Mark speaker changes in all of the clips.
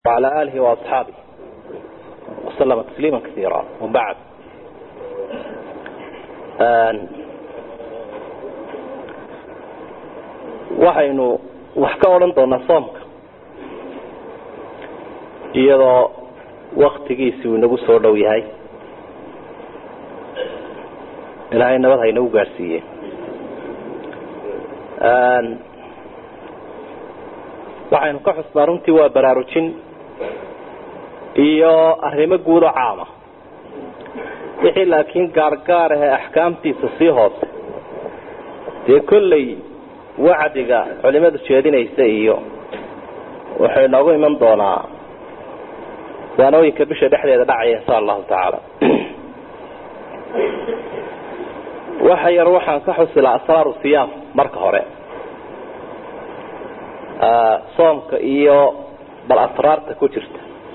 Speaker 1: وعلى آله وأصحابه وسلم تسليما كثيرا وبعد waxaynu wax ka odhan doonaa soomka iyadoo waktigiisi uu inagu soo dhow yahay ilaahay nabad ha inagu gaadhsiiye waxaynu ka xusnaa runtii waa baraarujin iyo arrimo guud oo caama wixii laakiin gaargaar ahee axkaamtiisa sii hoose dee kolley wacdiga culimadu jeedinaysa iyo wuxuu inoogu iman doonaa waanooyinka bisha dhexdeeda dhacaya insha allahu tacaala waxa yar waxaan ka xusilaa asraaru siyaam marka hore soomka iyo bal asraarta ku jirta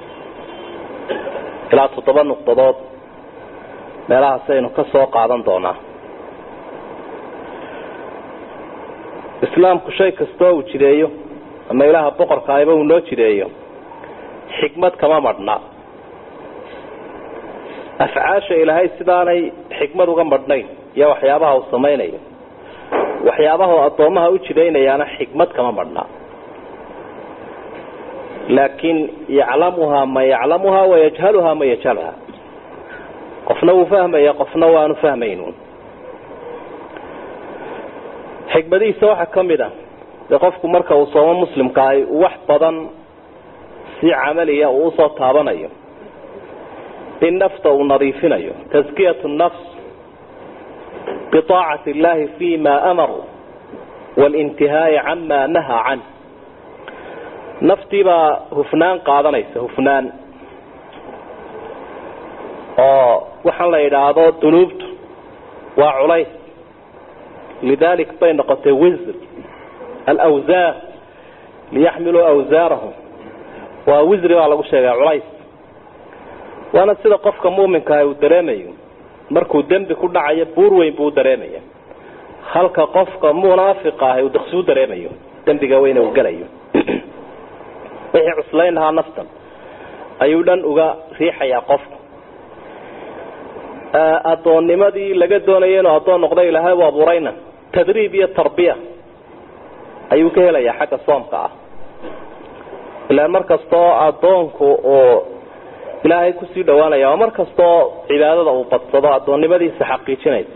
Speaker 1: ilaa toddoba nuqdadood meelahaas aynu ka soo qaadan doonaa islaamku shay kastoo uu jideeyo ama ilaaha boqorka ayba uu noo jideeyo xikmad kama madhna afcaasha ilaahay sidaanay xikmad uga madhnayn iyo waxyaabaha uu samaynayo waxyaabaha uu addoomaha u jidaynayaana xikmad kama madhna laakin yaclamuhaa man yaclamuhaa wayajhaluhaa man yajhaluhaa qofna wuu fahmaya qofna waanu fahmaynu xikmadihiisa waxaa ka mid a dee qofku marka uu soomo muslimka ay wax badan si camaliya uu usoo taabanayo in nafta uu nadiifinayo taskiyatu nafs biaacati illahi fi ma amaru wاlintihaa'i cama nahaa can naftiibaa hufnaan qaadanaysa hufnaan oo waxaan la yidhaahdo dunuubtu waa culays lidalik bay noqotay wisr alawsaar liyaxmiluu awsaarahum waa wisri baa lagu sheegay culays waana sida qofka muuminkaah uu dareemayo markuu dembi ku dhacayo buur weyn buu dareemaya halka qofka munaafiqa ah uu daqsuu dareemayo dembiga weyne uu gelayo wixii cuslayn lahaa naftan ayuu dhan uga riixayaa qofku addoonnimadii laga doonaya inuu addoon noqdo ilaahay u abuurayna tadriib iyo tarbiya ayuu ka helayaa xagga soomka ah ilaan mar kastoo addoonku uu ilaahay kusii dhawaanaya oo mar kastoo cibaadada uu badsado addoonnimadiisa xaqiijinaysa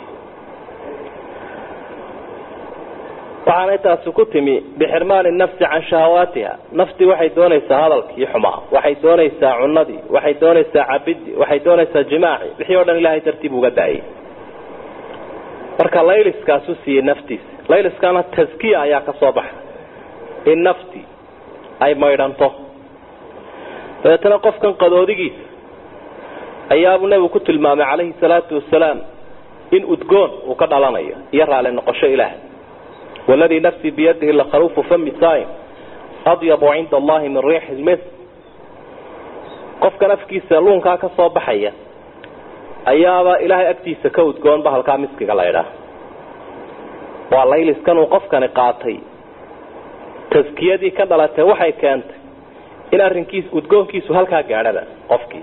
Speaker 1: waxaanay taasi ku timi bixirmaani nafsi can shahawaatiha naftii waxay doonaysaa hadalkii xumaa waxay doonaysaa cunadii waxay doonaysaa cabidii waxay doonaysaa jimaaci wixii o dhan ilahay dartii buu uga daayay marka layliskaasu siiyey naftiisa layliskana taskiya ayaa ka soo baxay in naftii ay maydhanto dabeetana qofkan qadoodigiisa ayaabuu nebigu ku tilmaamay calayhi salaatu wasalaam in udgoon uu ka dhalanayo iyo raali noqosho ilaahay wladii nafsii biyadihi lakhaluufu fami saim adyabu cinda allahi min riixi lmis qofkan afkiisa luunkaa ka soo baxaya ayaaba ilaahay agtiisa ka udgoon bahalkaa miskiga la ydhaah waa layliskan uu qofkani qaatay taskiyadii ka dhalatay waxay keentay in arrinkiis udgoonkiisu halkaa gaadhaba qofkii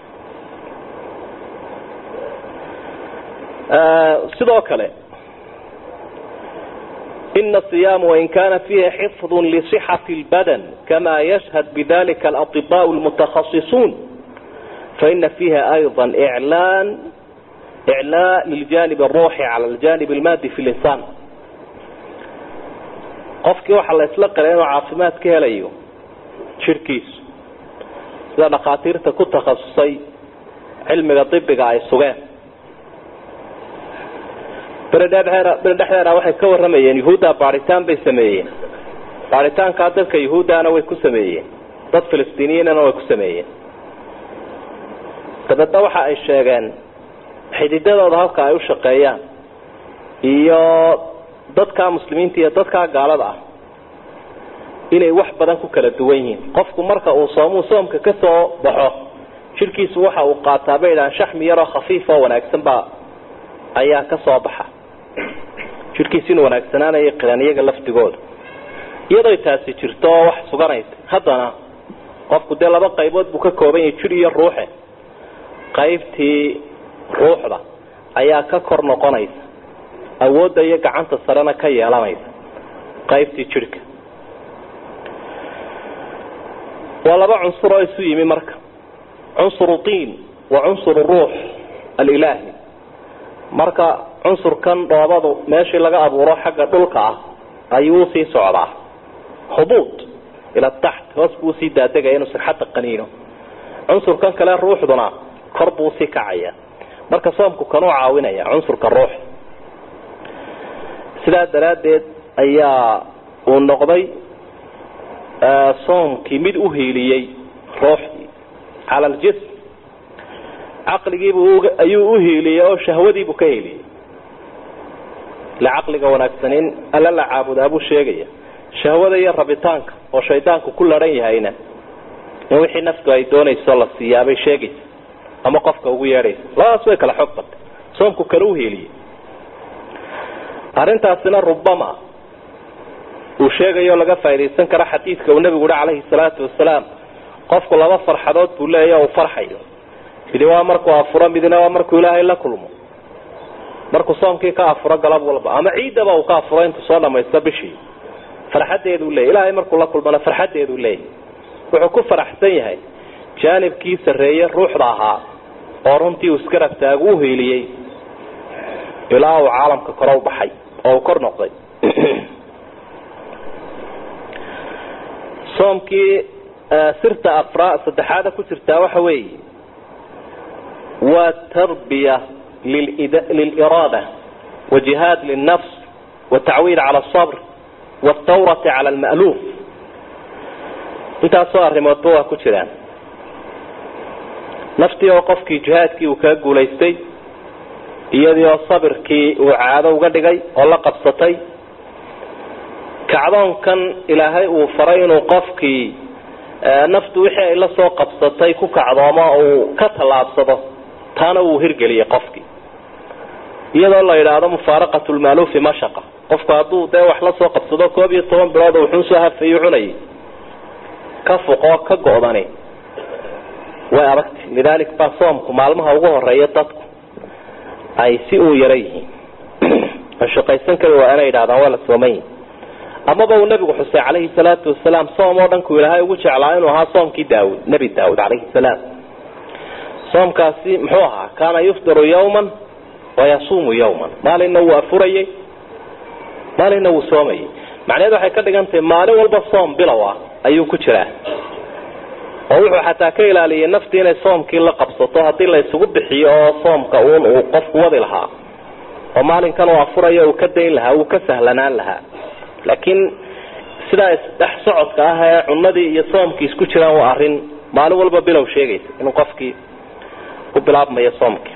Speaker 1: sidoo kale إن الصيام وإن كان فيه حفظ لصحة البدن كما يشهد بذلك الأطباء المتخصصون فإن فيها أيضا إعلان إعلاء للجانب الروحي على الجانب المادي في الإنسان qofkii waxaa la isla qalay inuu caafimaad ka helayo jirkiisu sida dhakhaatiirta ku takhasusay cilmiga dibiga ay sugeen beredhexdeena waxay ka waramayeen yahuudda baaritaan bay sameeyeen baaritaankaa dadka yahuuddana way ku sameeyeen dad filistiiniyiinana way ku sameeyeen dabeedna waxa ay sheegeen xididadooda halka ay u shaqeeyaan iyo dadkaa muslimiinta iyo dadkaa gaalada ah inay wax badan ku kala duwan yihiin qofku marka uu soomuu soomka ka soo baxo jirkiisu waxa uu qaataa bay idhahaan shaxmi yaroo khafiif oo wanaagsan baa ayaa ka soo baxa jirkiis inuu wanaagsanaanaya qiran iyaga lafdigooda iyadoo taasi jirto oo wax suganaysa haddana qofku dee laba qaybood buu ka kooban yahay jir iyo ruuxe qaybtii ruuxda ayaa ka kor noqonaysa awoodda iyo gacanta sarena ka yeelanaysa qaybtii jidhka waa laba cunsur oo isu yimi marka cunsuru tiin wa cunsuru ruux alilaahi marka cunsurkan dhoobadu meeshii laga abuuro xagga dhulka ah ayuu usii socdaa hubuud ila taxt hoos buu usii daadegaya inuu sixadda qaniino cunsurkan kale ruuxduna kor buu usii kacaya marka soomku kanuu caawinaya cunsurka ruux sidaa daraaddeed ayaa uu noqday soomkii mid u hiiliyey ruuxdii cala aljism caqligiibuu ayuu u hiiliyey oo shahwadiibuu ka hiiliyey ila caqliga wanaagsanin alla la caabudaa buu sheegaya shahwada iyo rabitaanka oo shaydaanku ku laran yahayna in wixii naftu ay doonayso la siiyaabay sheegaysa ama qofka ugu yeedhaysa labadaas way kala xoog batay soomku kale u hiiliyey arrintaasina rubama uu sheegayo laga faaidaysan karo xadiidka uu nabigu uhi calayhi salaatu wasalaam qofku laba farxadood buu leeyahy uu farxayo midi waa markuu afuro midna waa markuu ilaahay la kulmo markuu soomkii ka afuro galab walba ama ciidaba uu ka afuro intuu soo dhamaysto bishii farxadeeduu leeyay ilaahay markuu la kulmana farxadeeduu leeyay wuxuu ku faraxsan yahay jaanibkii sarreeye ruuxda ahaa oo runtii uu iska rabtaagu u hiiliyey ilaa uu caalamka kore u baxay oo uu kor noqday soomkii sirta afra saddexaada ku jirtaa waxa weeye waa tarbiya liliraada wajihaad lilnafs watacwiid cala asabr wاtawrati cala alma'luuf intaasoo arrimoodba waa ku jiraan naftii oo qofkii jihaadkii uu kaga guulaystay iyadii oo sabirkii uu caado uga dhigay oo la qabsatay kacdoonkan ilaahay uu faray inuu qofkii naftu wixii ay la soo qabsatay ku kacdoomo uu ka tallaabsado taana uu hirgeliyey qofkii iyadoo la yidhaahdo mufaaraqat lmaaluufi mashaqa qofku hadduu dee wax la soo qabsado koob iyo toban bilood wuxuu soo hafayu cunayay ka fuqoo ka go'dani way adagtay lidaalik baa soomku maalmaha ugu horeeya dadku ay si uu yara yihiin shaqaysan kari waa inay yidhahdaan waa la soomayi amaba uu nabigu xusay calayhi salaatu wasalaam soom oo dhanku ilaahay ugu jeclaa inuu ahaa soomkii daawud nebi daawud calayhi salaam soomkaasi muxuu ahaa kaana yufdiru yawman wayasuumu yawman maalinna wuu afurayey maalinna wuu soomayey macnaheed waxay ka dhigan tahay maalin walba soom bilow ah ayuu ku jiraa oo wuxuu xataa ka ilaaliyay naftii inay soomkii la qabsato haddii la isugu bixiyo oo soomka uun uu qofku wadi lahaa oo maalinkan uu afurayo uu ka dayn lahaa uu ka sahlanaan lahaa laakiin sidaa isdhex socodka ah ee cunadii iyo soomkii isku jiraan waa arrin maalin walba bilow sheegaysa inuu qofkii ku bilaabmayo soomkii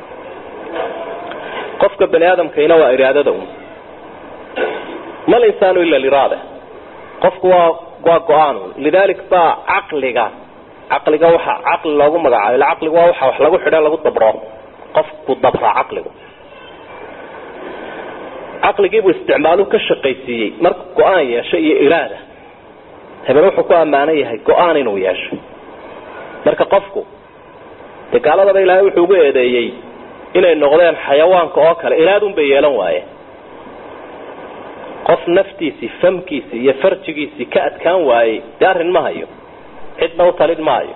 Speaker 1: qofka bani aadamkayna waa iraadada un mal insaanu ila liraada qofku waa waa go-aan lidalik baa caqliga caqliga waxa caqli loogu magacaabo ila caqligu waa waxa wax lagu xidho lagu dabro qofku dabraa caqligu caqligiibuu isticmaalu ka shaqaysiiyey markuu go-aan yeesho iyo iraada hebel wuxuu ku ammaanan yahay go-aan inuu yeesho marka qofku dee gaaladaba ilaahay wuxuu ugu eedeeyey inay noqdeen xayawaanka oo kale iraadun bay yeelan waayeen qof naftiisii famkiisii iyo farjigiisii ka adkaan waayey dee arrin ma hayo cidna u talin maayo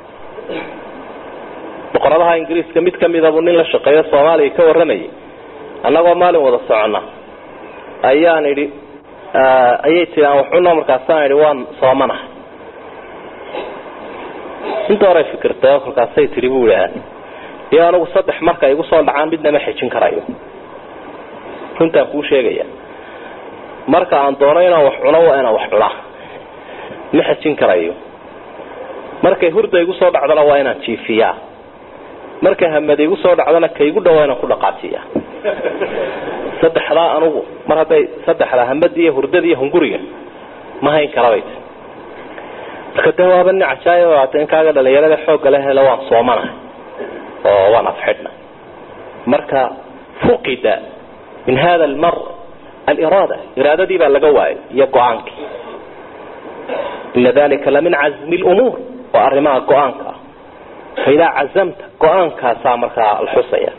Speaker 1: boqoradaha ingiriiska mid kamidabuu nin la shaqeeyo soomaaliya ka warramayay annagoo maalin wada socona ayaan idhi ayay tii aan waxuna markaasaan idhi waan soomanahay inta horay fikirtay oo kolkaasay tihi bu idhaa iyo anigu saddex marka igu soo dhacaan midna ma xejin karayo runtaan kuu sheegaya marka aan doono inaan wax cuno waa inaan wax cunaa ma xejin karayo markay hurda igu soo dhacdana waa inaan jiifiyaa markay hamada igu soo dhacdana ka igu dhawa inaan ku dhaqaajiya saddexdaa anugu mar hadday saddexdaa hamadii iyo hurdada iyo hunguriga ma hayn karabay marka de waaba nin cajaayib aata in kaaga dhalinyarada xoogga la helo waan soomanahay oo waan afxidhna marka fuqida min hada almar aliraada iraadadii baa laga waayay iyo go-aankii ina dalika lamin cazmi lumuur waa arrimaha go-aanka ah faidaa cazamta go-aankaasaa markaa la xusaya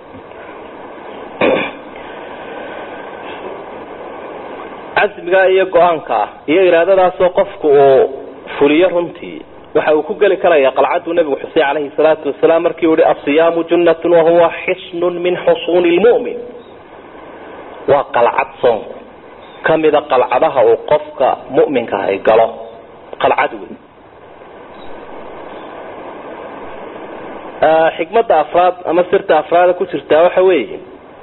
Speaker 1: casmiga iyo go-aanka ah iyo iraadadaasoo qofku uu fuliyo runtii waxa uu ku geli karaya qalcaduu nabigu xusay calayhi salaatu wasalaam markii uu yihi asiyaamu junnatun wahuwa xisnun min xusuuni lmu'min waa qalcad soonku kamida qalcadaha uu qofka mu'minka ahay galo qalcad wey xikmada afraad ama sirta afraada ku jirtaa waxa weeye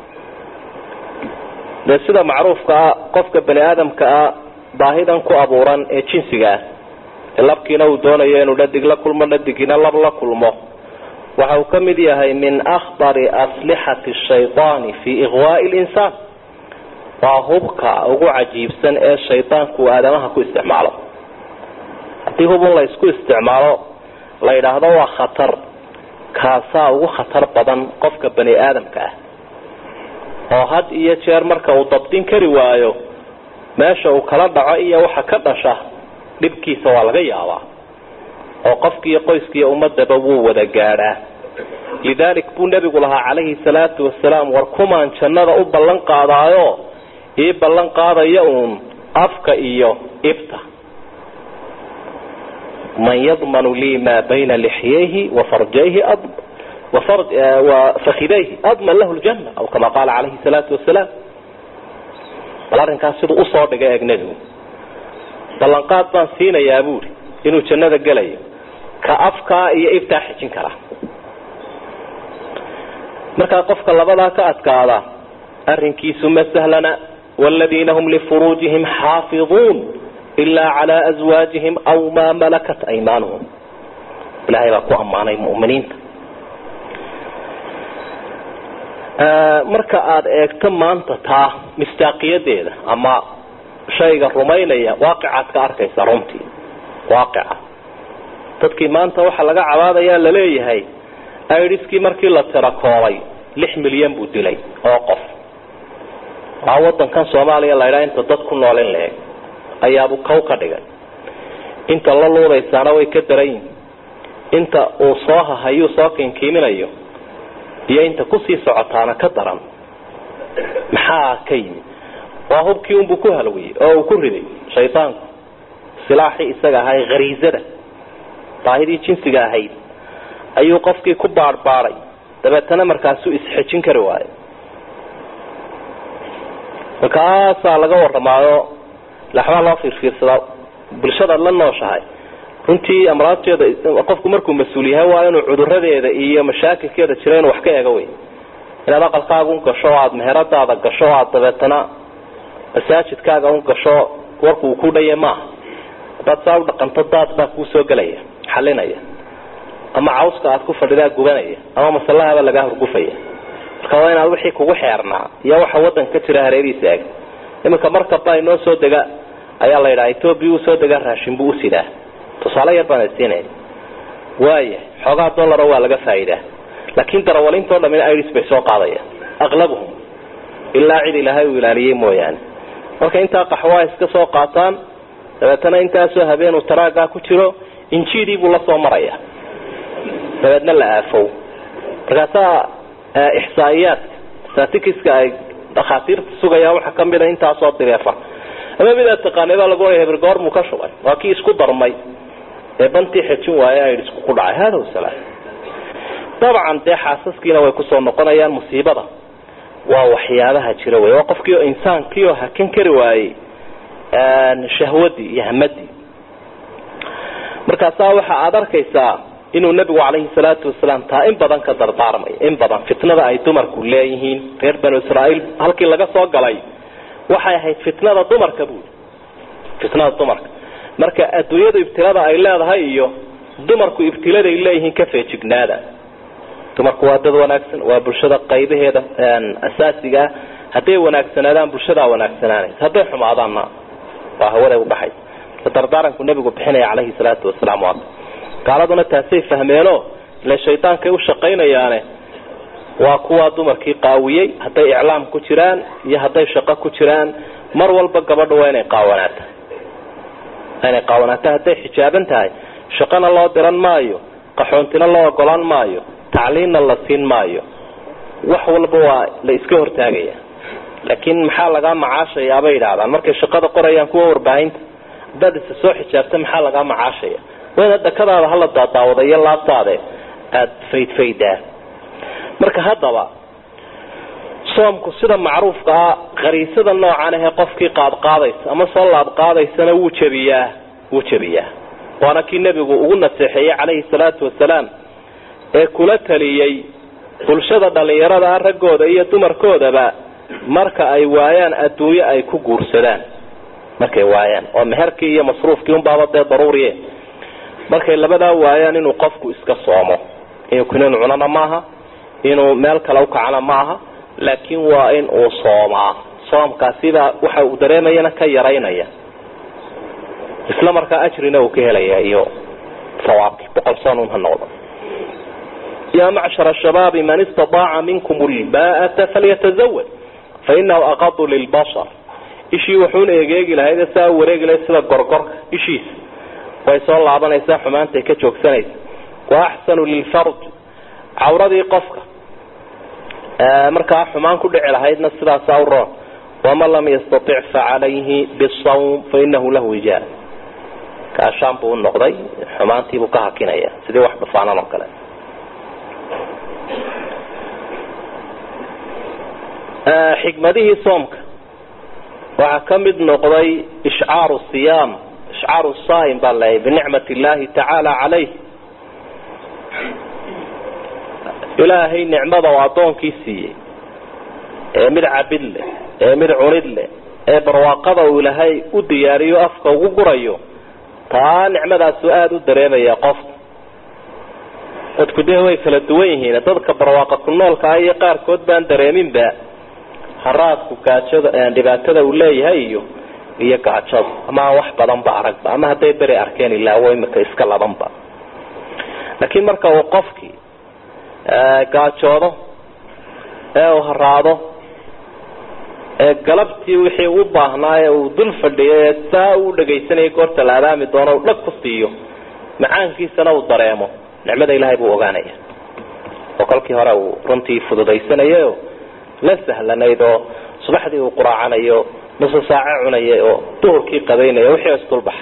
Speaker 1: dee sida macruufka ah qofka bani aadamka ah baahidan ku abuuran ee jinsiga ah ee labkiina uu doonayo inuu dhadig la kulmo dhadigina lab la kulmo waxa uu ka mid yahay min akhtari aslixati shayطaani fi iqwaai linsaan waa hubka ugu cajiibsan ee shaydaanku uu aadamaha ku isticmaalo haddii hubun la isku isticmaalo la yidhaahdo waa khatar kaasaa ugu khatar badan qofka bani aadamka ah oo had iyo jeer marka uu dabdin kari waayo meesha uu kala dhaco iyo waxa ka dhasha dhibkiisa waa laga yaabaa oo qofkiiyo qoyskiiyo ummadaba wuu wada gaadhaa lidalik buu nebigu lahaa calayhi salaatu wasalaam war kumaan jannada u ballan qaadaayo ii ballan qaadaya uun afka iyo ibta man yadmanu lii maa bayna lixyayhi wa farjayhi fakidayhi adman lahu ljana aw kama qaala calayhi salaatu wasalaam bal arrinkaas siduu usoo dhigay eeg nebigu ballanqaad baan siinayaa buuri inuu jannada gelayo ka afkaa iyo ibtaa xijin karaa markaa qofka labadaa ka adkaada arrinkiisu ma sahlana wladiina hum lifuruujihim xaafiظuun ilaa calaa aswaajihim aw maa malakat aymaanuhum ilahay baa ku ammaanay muminiinta marka aada eegto maanta taa mistaaqiyadeeda ama shayga rumaynaya waaqicaad ka arkaysa runtii waaqica dadkii maanta waxaa laga cabaadayaa laleeyahay idiskii markii la tirakoobay lix milyan buu dilay oo qof waa wadankan soomaaliya laydhaa inta dad ku nool in la-eg ayaabu kow ka dhigay inta la luudaysaana way ka daran yihin inta uu soo hahayuu soo kinkiiminayo iyo inta kusii socotaana ka daran maxaa ka yimi waa hubkii unbuu ku halwiyey oo uu ku riday shaydaanku silaaxii isaga ahay khariisada baahidii jinsiga ahayd ayuu qofkii ku baadhbaadhay dabeetana markaasuu isxejin kari waayo markaasaa laga waramaayo laxbaa loo fiirfiirsadaa bulshadaad la nooshahay runtii amraadteeda qofku markuu mas-uul yahay waa inuu cuduradeeda iyo mashaakilkeeda jira inuu wax ka eego wey inaad aqalkaaga un gasho o aada meheradaada gasho o aada dabeetana masaajidkaaga un gasho warku uu ku dhaya maaha haddaad saa u dhaqanto daad baa kuu soo gelaya xalinaya ama cawska aad ku fadhidaa gubanaya ama masalahaba lagaa horgufaya marka waa inaad wixii kugu xeernaa iyo waxa wadanka ka jira hareerihiisa eeg iminka markaba inoo soo dega ayaa la yidhaha etoobiya uu soo degaa raashin buu usidaa tusaale yar baan siinay waaya xoogaa dollara waa laga faa'iidaa laakiin darawalintoo dhamin iris bay soo qaadayaan aqlabuhum ilaa cid ilaahay uu ilaaliyey mooyaane marka intaa qaxwaa iska soo qaataan dabeetana intaasoo habeenuu taraagaa ku jiro injiidii buu la soo maraya dabeedna la aafow markaasaa ixsaa'iyaadka statikiska ay dhakhaatiirta sugayaan waxaa kamida intaasoo direefar ama mid aad taqaanay baa lagu oya hebr goormuu ka shubay waa kii isku darmay ee bantii xejin waaye aidisku ku dhacay hada wasalaam dabcan dee xaasaskiina way kusoo noqonayaan musiibada waa waxyaabaha jira wey waa qofkii oo insaankii oo hakan kari waayey shahwadii iyo hamadii markaasaa waxa aada arkaysaa inuu nabigu calayhi salaatu wasalaam taa in badan ka dardaarmayo in badan fitnada ay dumarku leeyihiin reer banu israa'iil halkii laga soo galay waxay ahayd fitnada dumarka buuli fitnada dumarka marka adduunyadu ibtilada ay leedahay iyo dumarku ibtiladay leeyihiin ka feejignaada dumarku waa dad wanaagsan waa bulshada qaybaheeda asaasiga ah hadday wanaagsanaadaan bulshadaa wanaagsanaanaysa hadday xumaadaanna waa hawada udhaxay dardaaranku nabigu bixinaya calayhi salaatu wasalaam waa gaaladuna taasay fahmeeno ile shaydaankay u shaqaynayaane waa kuwaa dumarkii qaawiyey hadday iclaam ku jiraan iyo hadday shaqo ku jiraan mar walba gabadha waa inay qaawanaata inay qaawanaato hadday xijaaban tahay shaqana loo diran maayo qaxoontina loo ogolaan maayo tacliinna la siin maayo wax walba waa la iska hortaagaya laakiin maxaa lagaa macaashayaa bay yidhaahdaan markay shaqada qorayaan kuwa warbaahinta haddaad isa soo xijaabta maxaa lagaa macaashaya wayna dakadaada hala daadaawada iyo laabtaade aada faydfaydaa marka haddaba soomku sida macruufka ah khariisada noocan ahee qofkii qaadqaadaysa ama soo laabqaadaysana wuu jebiyaa wuu jebiyaa waana kii nebigu ugu naseexeeyey calayhi salaatu wasalaam ee kula taliyey bulshada dhallinyarada ah raggooda iyo dumarkoodaba marka ay waayaan adduunyo ay ku guursadaan markay waayaan oo meherkii iyo masruufkii unbaaba dee daruuriye markay labadaa waayaan inuu qofku iska soomo inuu kinin cunana maaha inuu meel kale ukacana maaha laakiin waa in uu soomaa soomkaasibaa waxa uu dareemayana ka yaraynaya isla markaa ajrina uu ka helaya iyo sawaabki boqol soonun ha noqdo yaa macshara shabaabi man istaaaca minkum lbaata falyatazawaj fainahu aqadu lilbashar ishii wuxuuna egeegi lahayd saa wareegi lahayd sida gorgorka ishiisa way soo laabanaysaa xumaantay ka joogsanaysa wa axsanu lilfarj cawradii qofka markaa xumaan ku dhici lahaydna sidaasaa u roon waman lam yastatic facalayhi bisawm fainahu lahu wijaar kaashaan buu unoqday xumaantiibuu ka hakinaya sidii wax dhufaanan oo kale xikmadihii soomka waxaa ka mid noqday ishcaaru siyaam ishcaaru saim baa leeyahy binicmat illaahi tacaala calayh ilaahay nicmada oo addoonkii siiyey ee mid cabid leh ee mid cunid leh ee barwaaqada uu ilaahay u diyaariyo afka ugu gurayo taa nicmadaasu aada u dareemaya qofka dadku dee way kala duwan yihiin dadka barwaaqa ku noolka ah iyo qaarkood baan dareeminba haraadku gaajada dhibaatada uu leeyahay iyo iyo gaajada ama wax badanba aragba ama hadday beri arkeen ilaawo imika iska labanba laakiin marka uu qofkii gaajoodo ee uu haraado ee galabtii wixii u baahnaa ee uu dul fadhiyo ee saa uu dhagaysanaya goorta la adaami doono u dhag ku siiyo macaankiisana uu dareemo nicmada ilaahay buu ogaanaya oo kolkii hore uu runtii fududaysanayao la sahlanayd oo subaxdii uu quraacanayo nusu saace cunayay oo duhurkii qadaynaya wixii isdulbaxa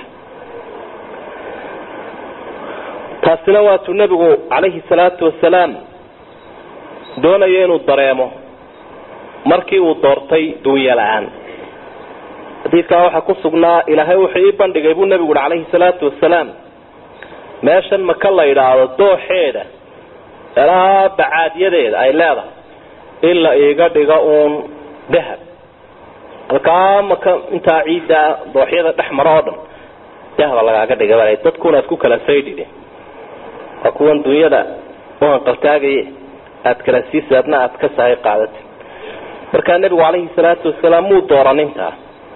Speaker 1: taasina waatuu nebigu calayhi salaatu wasalaam doonayo inuu dareemo markii uu doortay dunya la-aan xadiidkaa waxaa ku sugnaa ilaahay wuxuu ii bandhigay buu nebigu uhi calayhi salaatu wasalaam meeshan maka la yidhaahdo dooxeeda elaa bacaadyadeeda ay leedahay in la iiga dhigo uun dahab halkaa maka intaa ciidda dooxyada dhex maro oo dhan dahaba lagaaga dhiga bal dadkuna aad ku kala saydhide waa kuwan dunyada u hanqaltaagaye aada kala siisa adna aada ka sahay qaadati markaa nebigu calayhi salaatu wasalaam muu dooran intaa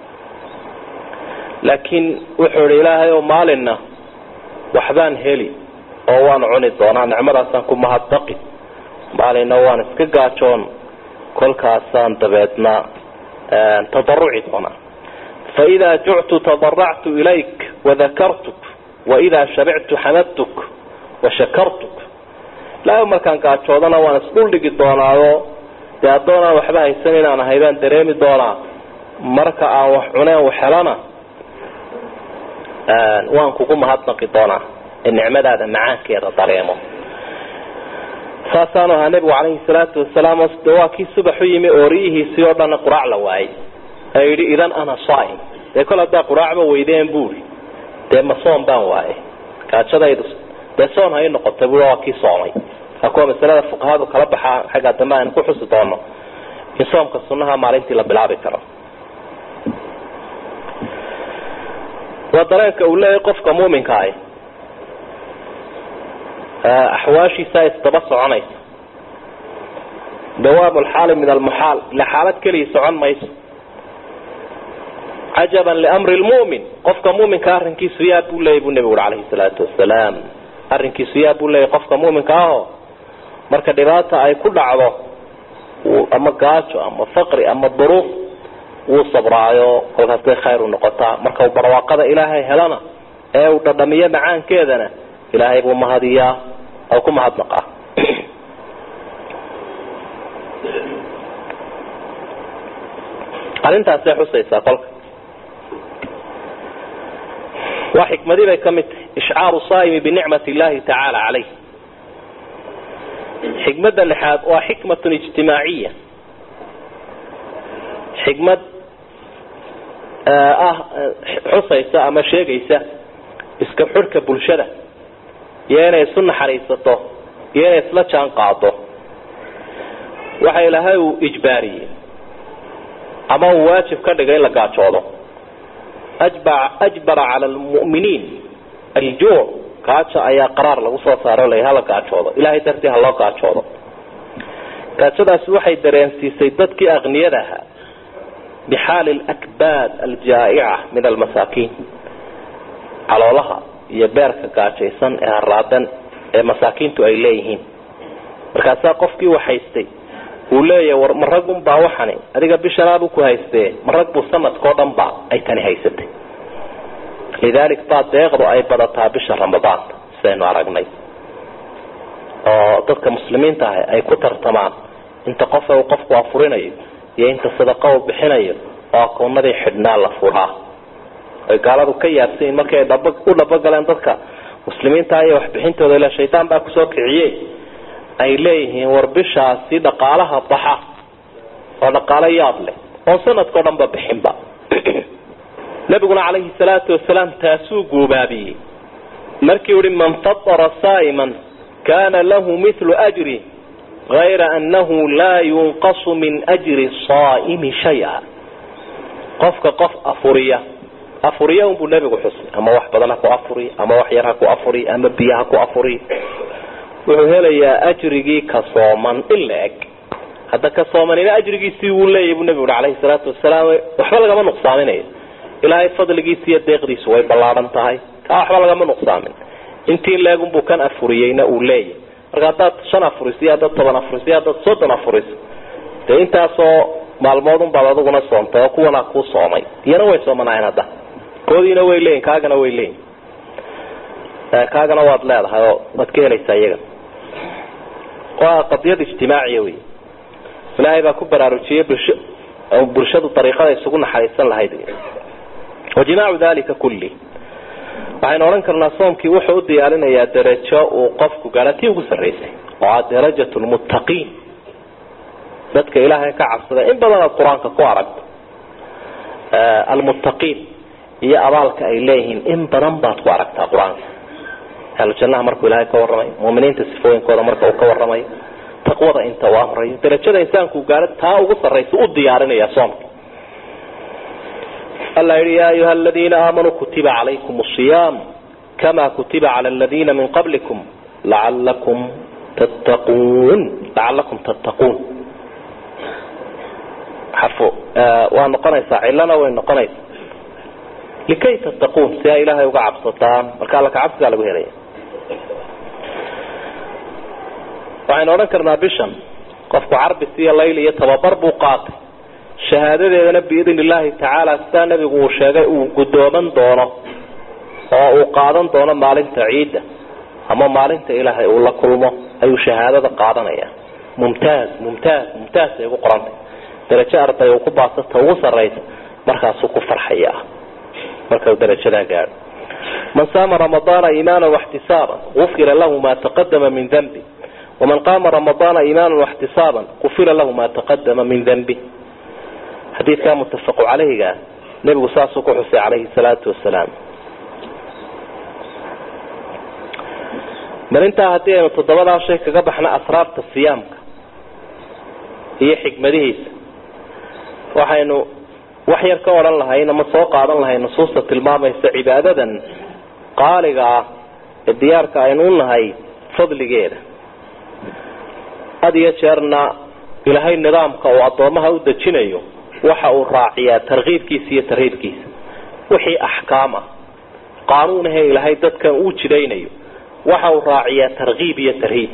Speaker 1: laakiin wuxuu ihi ilaahay oo maalinna waxbaan heli oo waan cuni doonaa nicmadaasaan ku mahadbaqi maalinna waan iska gaajoon kolkaasaan dabeedna tadaruci doonaa faidaa juctu tadaractu ilayk wadakartuk waidaa shabictu xamadtuk washakartuk ilaahay markaan gaajoodana waan isdhuldhigi doonaao dee addoonaan waxba haysan inaan ahay baan dareemi doonaa marka aan wax cuneen wax helana waan kugu mahadnaqi doonaa ee nicmadaada macaankeeda dareemo saasaanu ahaa nebigu calayhi salaatu wasalaam de waa kii subaxu yimi ooriyihiisii oo dhanna quraac la waayay ee yidhi idan ana saaim dee kol haddaa quraacba weydeen buuri dee ma soom baan waayay gaajadaydu dee soon hay noqotay bui waa kii soomay waa kuwa masalada fuqahadu kala baxaa xagga dambe aynu ku xusi doono in soomka sunnaha maalintii la bilaabi karo waa dareenka uu leeyahay qofka muuminka ahi axwaashiisaa isdaba soconaysa dawaam lxaali min almuxaal ila xaalad keliya socon mayso cajaban liamri lmu'min qofka muuminka arrinkiisu yaa buu leeyay buu nebigu uri calayhi salaatu wasalaam arrinkiisu yaa buu leeyay qofka muuminka aho marka dhibaata ay ku dhacdo ama gaajo ama faqri ama duruuf wuu sabraayo kolkaas bay khayr u noqotaa marka uu barwaaqada ilaahay helana ee uu dhadhamiyo macaankeedana ilaahay buu mahadiyaa oo ku mahadnaqaa arrintaasay xusaysaa kolka waa xikmadii bay ka mid tahay ishcaaru saa'imi binicmat illahi tacaala caleyh xikmadda lixaad waa xikmatun ijtimaaciya xikmad ah xusaysa ama sheegaysa iska xurhka bulshada iyo inay isu naxariisato iyo inay isla jaan qaado waxa ilaahay uu ijbaariyey ama uu waajib ka dhigay in la gaajoodo ajbara cala lmu'miniin aljuuc gaajo ayaa qaraar lagu soo saaro la hala gaajoodo ilahay dartii ha loo gaajoodo gaajadaasi waxay dareensiisay dadkii aqniyada ahaa bixaali lakbaad aljaa'ica min almasaakiin caloolaha iyo beerka gaajaysan ee haraadan ee masaakiintu ay leeyihiin markaasaa qofkii waxhaystay uu leeyahay war ma raggun baa waxani adiga bishanaabuu ku haystee ma rag buu sanadkao dhan ba ay tani haysatay lidaalik baa deeqdu ay badataa bisha ramadaanta sidaynu aragnay oo dadka muslimiinta ah ay ku tartamaan inta qofa uu qofku afurinayo iyo inta sadaqa uu bixinayo oo akoonadii xidhnaa la furaa ay gaaladu ka yaabsayin markii ay dhab u dhabagaleen dadka muslimiinta iyo waxbixintooda ila shaydaan baa kusoo kiciyey ay leeyihiin war bishaasi dhaqaalaha baxa oo dhaqaalo yaab leh oon sanadkao dhan ba bixinba nabiguna calayhi salaatu wasalaam taasuu guubaabiyey markii uhi man fatara saa'iman kana lahu mithlu ajri gayra annahu laa yunqasu min ajri saa'imi shaya qofka qof afuriya afuriya unbuu nebigu xusay ama wax badan ha ku afuri ama wax yar ha ku afuri ama biyo ha ku afuri wuxuu helayaa ajrigii ka sooman in la eg hadda ka soomanina ajrigiisii wuu leeyahy buu nebigu ui calayhi salaatu wasalaam waxba lagama nuqsaaminayo ilaahay fadligiisi iyo deeqdiisu way ballaadhan tahay kaa waxba lagama nuqsaamin intii leegunbuu kan afuriyeyna uu leeyahy marka haddaad shan afuriso iyo haddaad toban afuriso iyo haddaad soddon afuriso dee intaasoo maalmood unbaad adiguna soontay oo kuwanaa kuu soomay iyana way soomanaayeen hadda koodiina way leeyihin kaagana way leeyihin kaagana waad leedahay oo waad ka helaysaa iyaga waa qadiyad ijtimaaciya wey ilaahay baa ku baraarujiyey bulsho bulshadu dariiqada isugu naxariisan lahayd wajimaacu dalika kulli waxaynu odhan karnaa soomkii wuxuu u diyaarinayaa darajo uu qofku gaara tii ugu sarraysay oo ah darajat lmuttaqiin dadka ilaahay ka cabsada in badan aad qur-aanka ku aragto almuttaqiin iyo abaalka ay leeyihiin in badan baad ku aragtaa qur-aanka ahlujannaha markuu ilaahay ka warramay muminiinta sifooyinkooda marka uu ka warramayo taqwada inta uu amrayo darajada insaanku gaaro taa ugu sarraysa u diyaarinaya soomka alla yihi ya ayuha aladiina aamanuu kutiba calaykum asiyaam kama kutiba cala aladiina min qablikum lacalakum tattaquun lacalakum tattaquun xarfo waa noqonaysaa cilana way noqonaysaa likay tattaquun si ay ilaahay uga cabsataan marka alla kacabsigaa lagu helaya waxaynu odhan karnaa bishan qofku carbis iyo layl iyo tababar buu qaatay shahaadadeedana biidn illaahi tacaala sidaa nebigu uu sheegay uu guddooman doono oo uu qaadan doono maalinta ciidda ama maalinta ilaahay uu la kulmo ayuu shahaadada qaadanaya mumtaaz mumtaaz mumtaaz ay ugu qorantay darajo arday uu ku baasata ugu sarraysa markaasuu ku farxaya marka uu darajadaa gaadho man saama ramadaana iimaana waxtisaaban gufira lahu ma taqadama min danbi waman qaama ramadaana iimaana waxtisaaban gufira lahu ma taqadama min danbi xadiidkaa muttafaqu caleyhiga nebigu saasuu ku xusay calayhi salaatu wasalaam marintaa haddii aynu toddobadaa shay kaga baxna asraarta siyaamka iyo xikmadihiisa waxaynu wax yar ka odhan lahayn ama soo qaadan lahay nusuusta tilmaamaysa cibaadadan qaaliga ah ee diyaarka aynu u nahay fadligeeda had iyo jeerna ilaahay nidaamka uu addoomaha u dejinayo waxa uu raaciyaa tarkiibkiisa iyo tarhiibkiisa wixii axkaam ah qaanuunahee ilaahay dadkan uu jidaynayo waxa uu raaciyaa tarkiib iyo tarhiib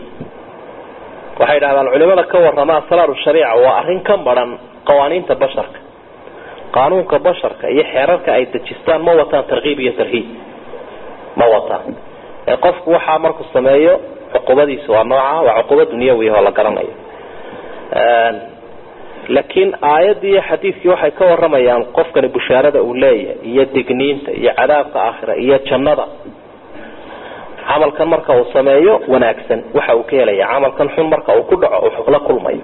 Speaker 1: waxay dhahdaan culimada ka warrama asraaru shariica waa arrin ka maran qawaaniinta basharka qaanuunka basharka iyo xeerarka ay dejistaan ma wataan tarkiib iyo tarhiib ma wataan ee qofku waxaa markuu sameeyo cuqubadiisu waa nooca waa cuquba dunyawi oo la garanayo laakiin aayaddii iyo xadiidkii waxay ka waramayaan qofkani bushaarada uu leeyahay iyo digniinta iyo cadaabka aakhira iyo jannada camalkan marka uu sameeyo wanaagsan waxa uu ka helaya camalkan xun marka uu ku dhaco wuxuu la kulmayo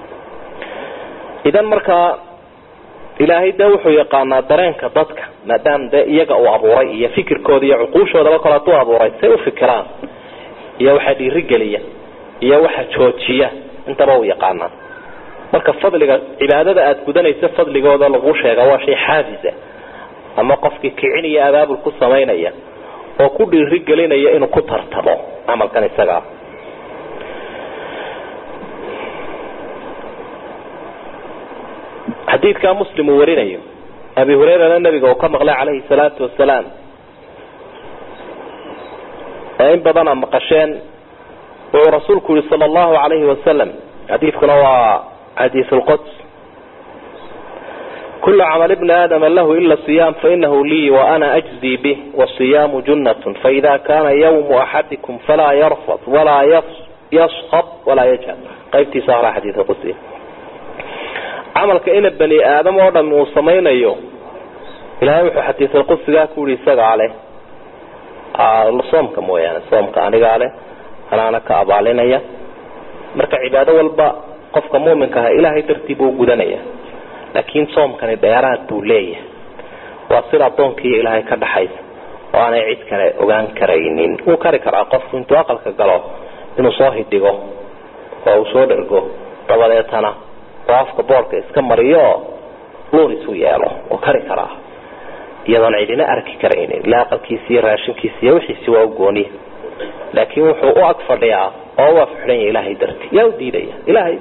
Speaker 1: idan markaa ilaahay dee wuxuu yaqaanaa dareenka dadka maadaama dee iyaga uu abuuray iyo fikirkooda iyo cuquushoodaba kale hadduu abuuray say u fikiraan iyo waxa dhiirigeliya iyo waxa joojiya intaba uu yaqaanaa marka fadliga cibaadada aada gudanaysa fadligooda lagu sheega waa shay xaafisa ama qofkii kicin iyo abaabul ku samaynaya oo ku dhiirigelinaya inuu ku tartamo camalkan isagaa xadiidkaa muslim uu warinayo abi hurayrana nabiga uu ka maqlay calayhi salaatu wasalaam ee in badana maqasheen wuxuu rasuulku yihi sala allahu alayhi wasalam xadiidkuna waa xadiis lquds kul camal bni aadama lahu ila siyam fainahu lii waana ajzii bih wasiyaamu junat faida kana ywmu axadikum falaa yarfad walaa yaskab walaa yajhal qaybtiisa horaa xadiidka qudsiga camalka ina bani aadam oo dham uu samaynayo ilahay wuxuu xadiisulqudsigaa ku yihi isagaa leh soomka mooyaane soomka anigaa leh anaana ka abaalinaya marka cibaado walba qofka muminka ah ilaahay dartii buu gudanaya laakiin soomkani dheeraad buu leeyahay waa sida adoonkiiyo ilaahay ka dhaxaysa oo aanay cid kale ogaan karaynin wuu kari karaa qofku intuu aqalka galo inuu soo hidhigo oo uu soo dhergo dabadeetana oo afka boorka iska mariyo oo luun isu yeelo oo kari karaa iyadoon cidina arki karaynin ila aqalkiisi iyo raashinkiisi iyo wixiisi waa u gooniya laakiin wuxuu u ag fadhiyaa oo u afxidhan yahay ilaahay dartii yaa u diidaya ilaahay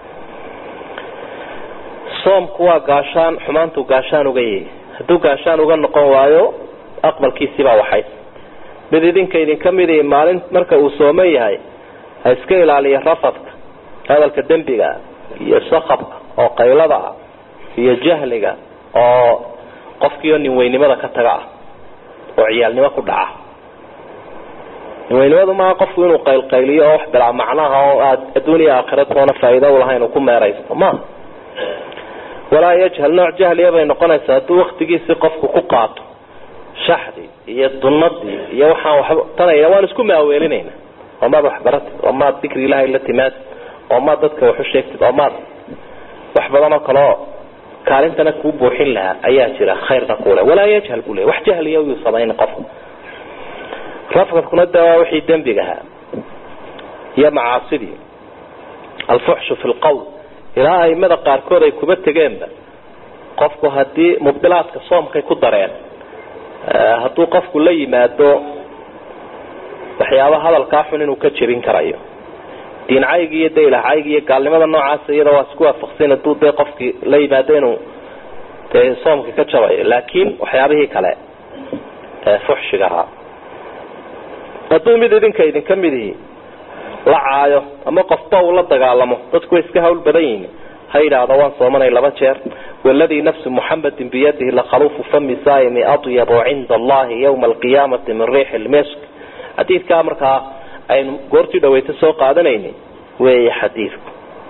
Speaker 1: soomku waa gaashaan xumaantuu gaashaan uga yahay hadduu gaashaan uga noqon waayo aqbalkiisibaa waxays mid idinka idinka midi maalin marka uu sooman yahay ha iska ilaaliya rafadka hadalka dembiga iyo sakabka oo qaylada ah iyo jahliga oo qofkiioo ninweynimada ka taga ah oo ciyaalnimo ku dhaca ninweynimadu maaha qofku inuu qaylqayliyo oo wax bilaa macnaha oo aad adduuniya aakhira toona faa'iida ulahayn uu ku meeraysto maaha walaa yajhal nooc jahliya bay noqonaysaa hadduu waktigiisii qofku ku qaato shaxdii iyo dunadii iyo waxaan waxba tanaya waan isku maaweelinayna oo maad waxbaratid oo maad dikri ilaahay la timaadid oo maad dadka waxu sheegtid oo maad wax badan oo kaleo kaalintana kuu buuxin lahaa ayaa jira khayrna kule walaa yajhal buu le wax jahliya yuu samayn qofku rafkadkuna de waa wixii dembigahaa iyo macaasidii alfuxshu fi lqawl ilaa aimada qaarkood ay kuba tegeenba qofku hadii mubdilaadka soomkay ku dareen hadduu qofku la yimaado waxyaaba hadalkaa xun inuu ka jebin karayo diincaygi iyo daylahcaygi iyo gaalnimada noocaas iyada waa isku waafaqsan haduu dee qofkii la yimaado inuu dee soomka ka jabayo laakiin waxyaabihii kale fuxshiga ahaa hadduu mid idinka idinka midihi la caayo ama qofba uu la dagaalamo dadku way iska hawl badan yihiin ha yidhaahdo waan soomanay laba jeer waladii nafsu muxamadin biyadihi lakhaluufu fami saaimi adyabu cinda allahi yawma alqiyaamati min riixi lmisk xadiidkaa markaa aynu goortii dhaweyta soo qaadanayni weeye xadiidku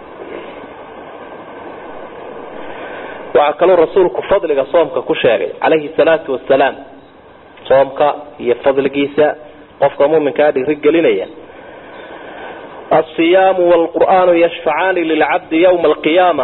Speaker 1: waxaa kaloo rasuulku fadliga soomka ku sheegay calayhi salaatu wasalaam soomka iyo fadligiisa qofka muminkaa dhirigelinaya alsiyaamu wlqur'aanu yashfacaani lilcabdi ywma alqiyaama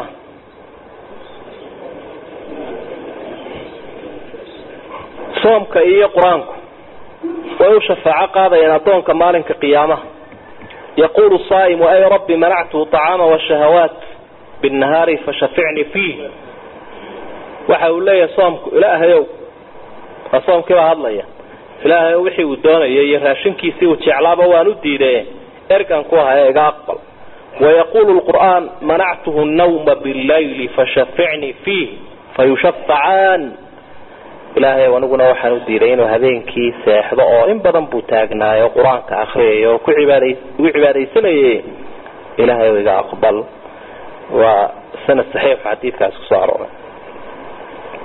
Speaker 1: soomka iyo qur-aanku way u shafaaco qaadayaan addoonka maalinka qiyaamaha yaqulu saaimu ay rabbi manactuhu طacaama washahawaat binahaari fashaficnii fiih waxa uu leeyahay soomku ilaahayow waa soomkii baa hadlaya ilaahayow wixii uu doonayay iyo raashinkiisii uu jeclaaba waan u diidaye ergan ku ahaye iga aqbal wayaqulu lqur'aan manactuhu nawma billayli fashaficnii fiih fayushafacaan ilaahay aniguna waxaan u diiday inuu habeenkii seexdo oo in badan buu taagnaayo qur-aanka akriyay oo ku cibaada ugu cibaadaysanayay ilaahay iga aqbal waa sanad saxiix xadiidkaas kusoo arooray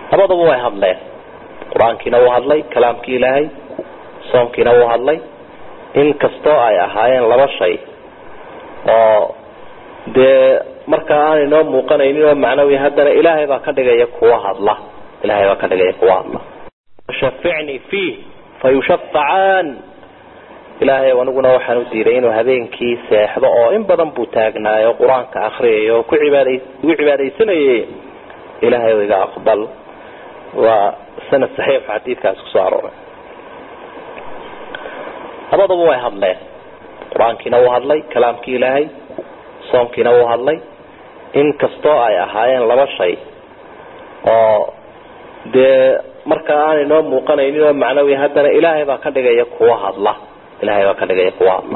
Speaker 1: labadaba way hadleen qur-aankiina wuu hadlay kalaamkii ilaahay soomkiina wuu hadlay in kastoo ay ahaayeen laba shay oo dee markaa aan inoo muuqanaynin oo macnawi haddana ilaahay baa ka dhigaya kuwa hadla ilahay baa ka dhigaya kuwa hadla shaficnii fiih fayushafacaan ilaahay aniguna waxaan u diiday inuu habeenkii seexdo oo in badan buu taagnaayo qur-aanka akriyay oo ku cibaada ugu cibaadaysanayay ilaahay iga aqbal waa sanad saxiix xadiidkaas kusoo arooray labadaba way hadleen qur-aankiina wuu hadlay kalaamkii ilaahay soomkiina wuu hadlay in kastoo ay ahaayeen laba shay oo dee markaa aan inoo muuqanaynin oo macnawi haddana ilaahay baa ka dhigaya kuwa hadla ilahay baa ka dhigaya kuwa hadla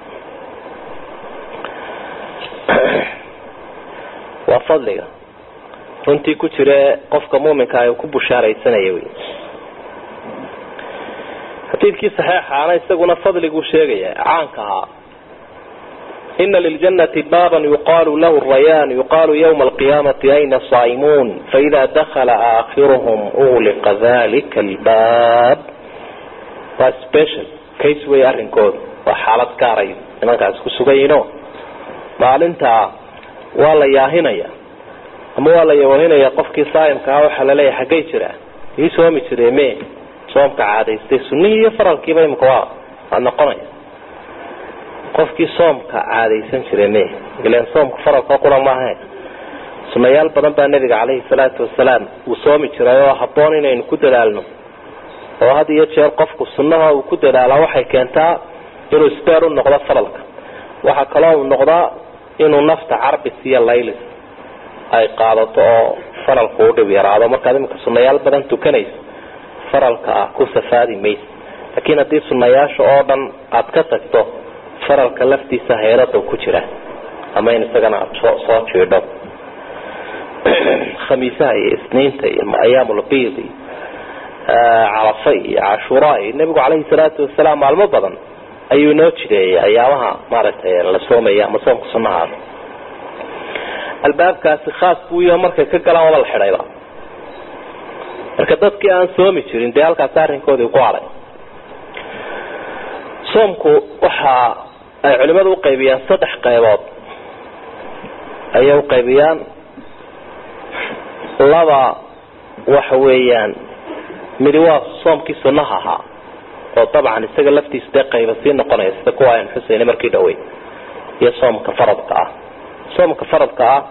Speaker 1: waa fadliga runtii ku jire qofka muminka ay ku bushaaraysanaya wy xadiidkii saxeixaana isaguna fadliguu sheegaya caanka ahaa ina liljanati baaban yuqaalu lahu rayaan yuqaalu ywma alqiyaamati ayna saa'imuun faida dakala aakhiruhum ugliqa dalika albaab waa special case wey arrinkooda waa xaalad gaaray nimankaas ku sugayiino maalintaa waa la yaahinaya ama waa la yawahinaya qofkii saayimka ah waxaa laleeyahay xaggay jiraa ii soomi jire me soomka caadaystay sunihii iyo faralkiiba imika waa waa noqonaya qofkii soomka caadaysan jire me ilan soomka faralka qura maaha sunayaal badan baa nabiga caleyhi salaatu wasalaam uu soomi jiray oo haboon inaynu ku dadaalno oo had iyo jeer qofku sunaha uu ku dadaalaa waxay keentaa inuu sbeer u noqdo faralka waxaa kaloo uu noqdaa inuu nafta carbis iyo laylis ay qaadato oo faralku u dhib yaraado markaad imika sunayaal badan tukanayso faralka ah ku safaadi maysa laakiin haddii sunayaasha oo dhan aad ka tagto faralka laftiisa hayrada ku jira ama in isagana aad soo soo jiidho khamiisaha iyo isniinta iyo ayaamulbiid iyo carafa iyo cashuura iyo nebigu caleyhi salaatu wasalaam maalmo badan ayuu inoo jireeyay ayaamaha maaragtay la soomaya ama soomka sunahaas albaabkaasi khaas buu yaho markay ka galaan waba la xidhayba marka dadkii aan soomi jirin dee halkaasi arrinkoodii ku haray soomku waxa ay culimadu uqaybiyaan saddex qaybood ayay uqaybiyaan laba waxa weeyaan midi waa soomkii sunaha ahaa oo dabcan isaga laftiisa dee qayba sii noqonaya sida kuwa aynu xusayna markii dhawey iyo soomka faradka ah soomka faradka ah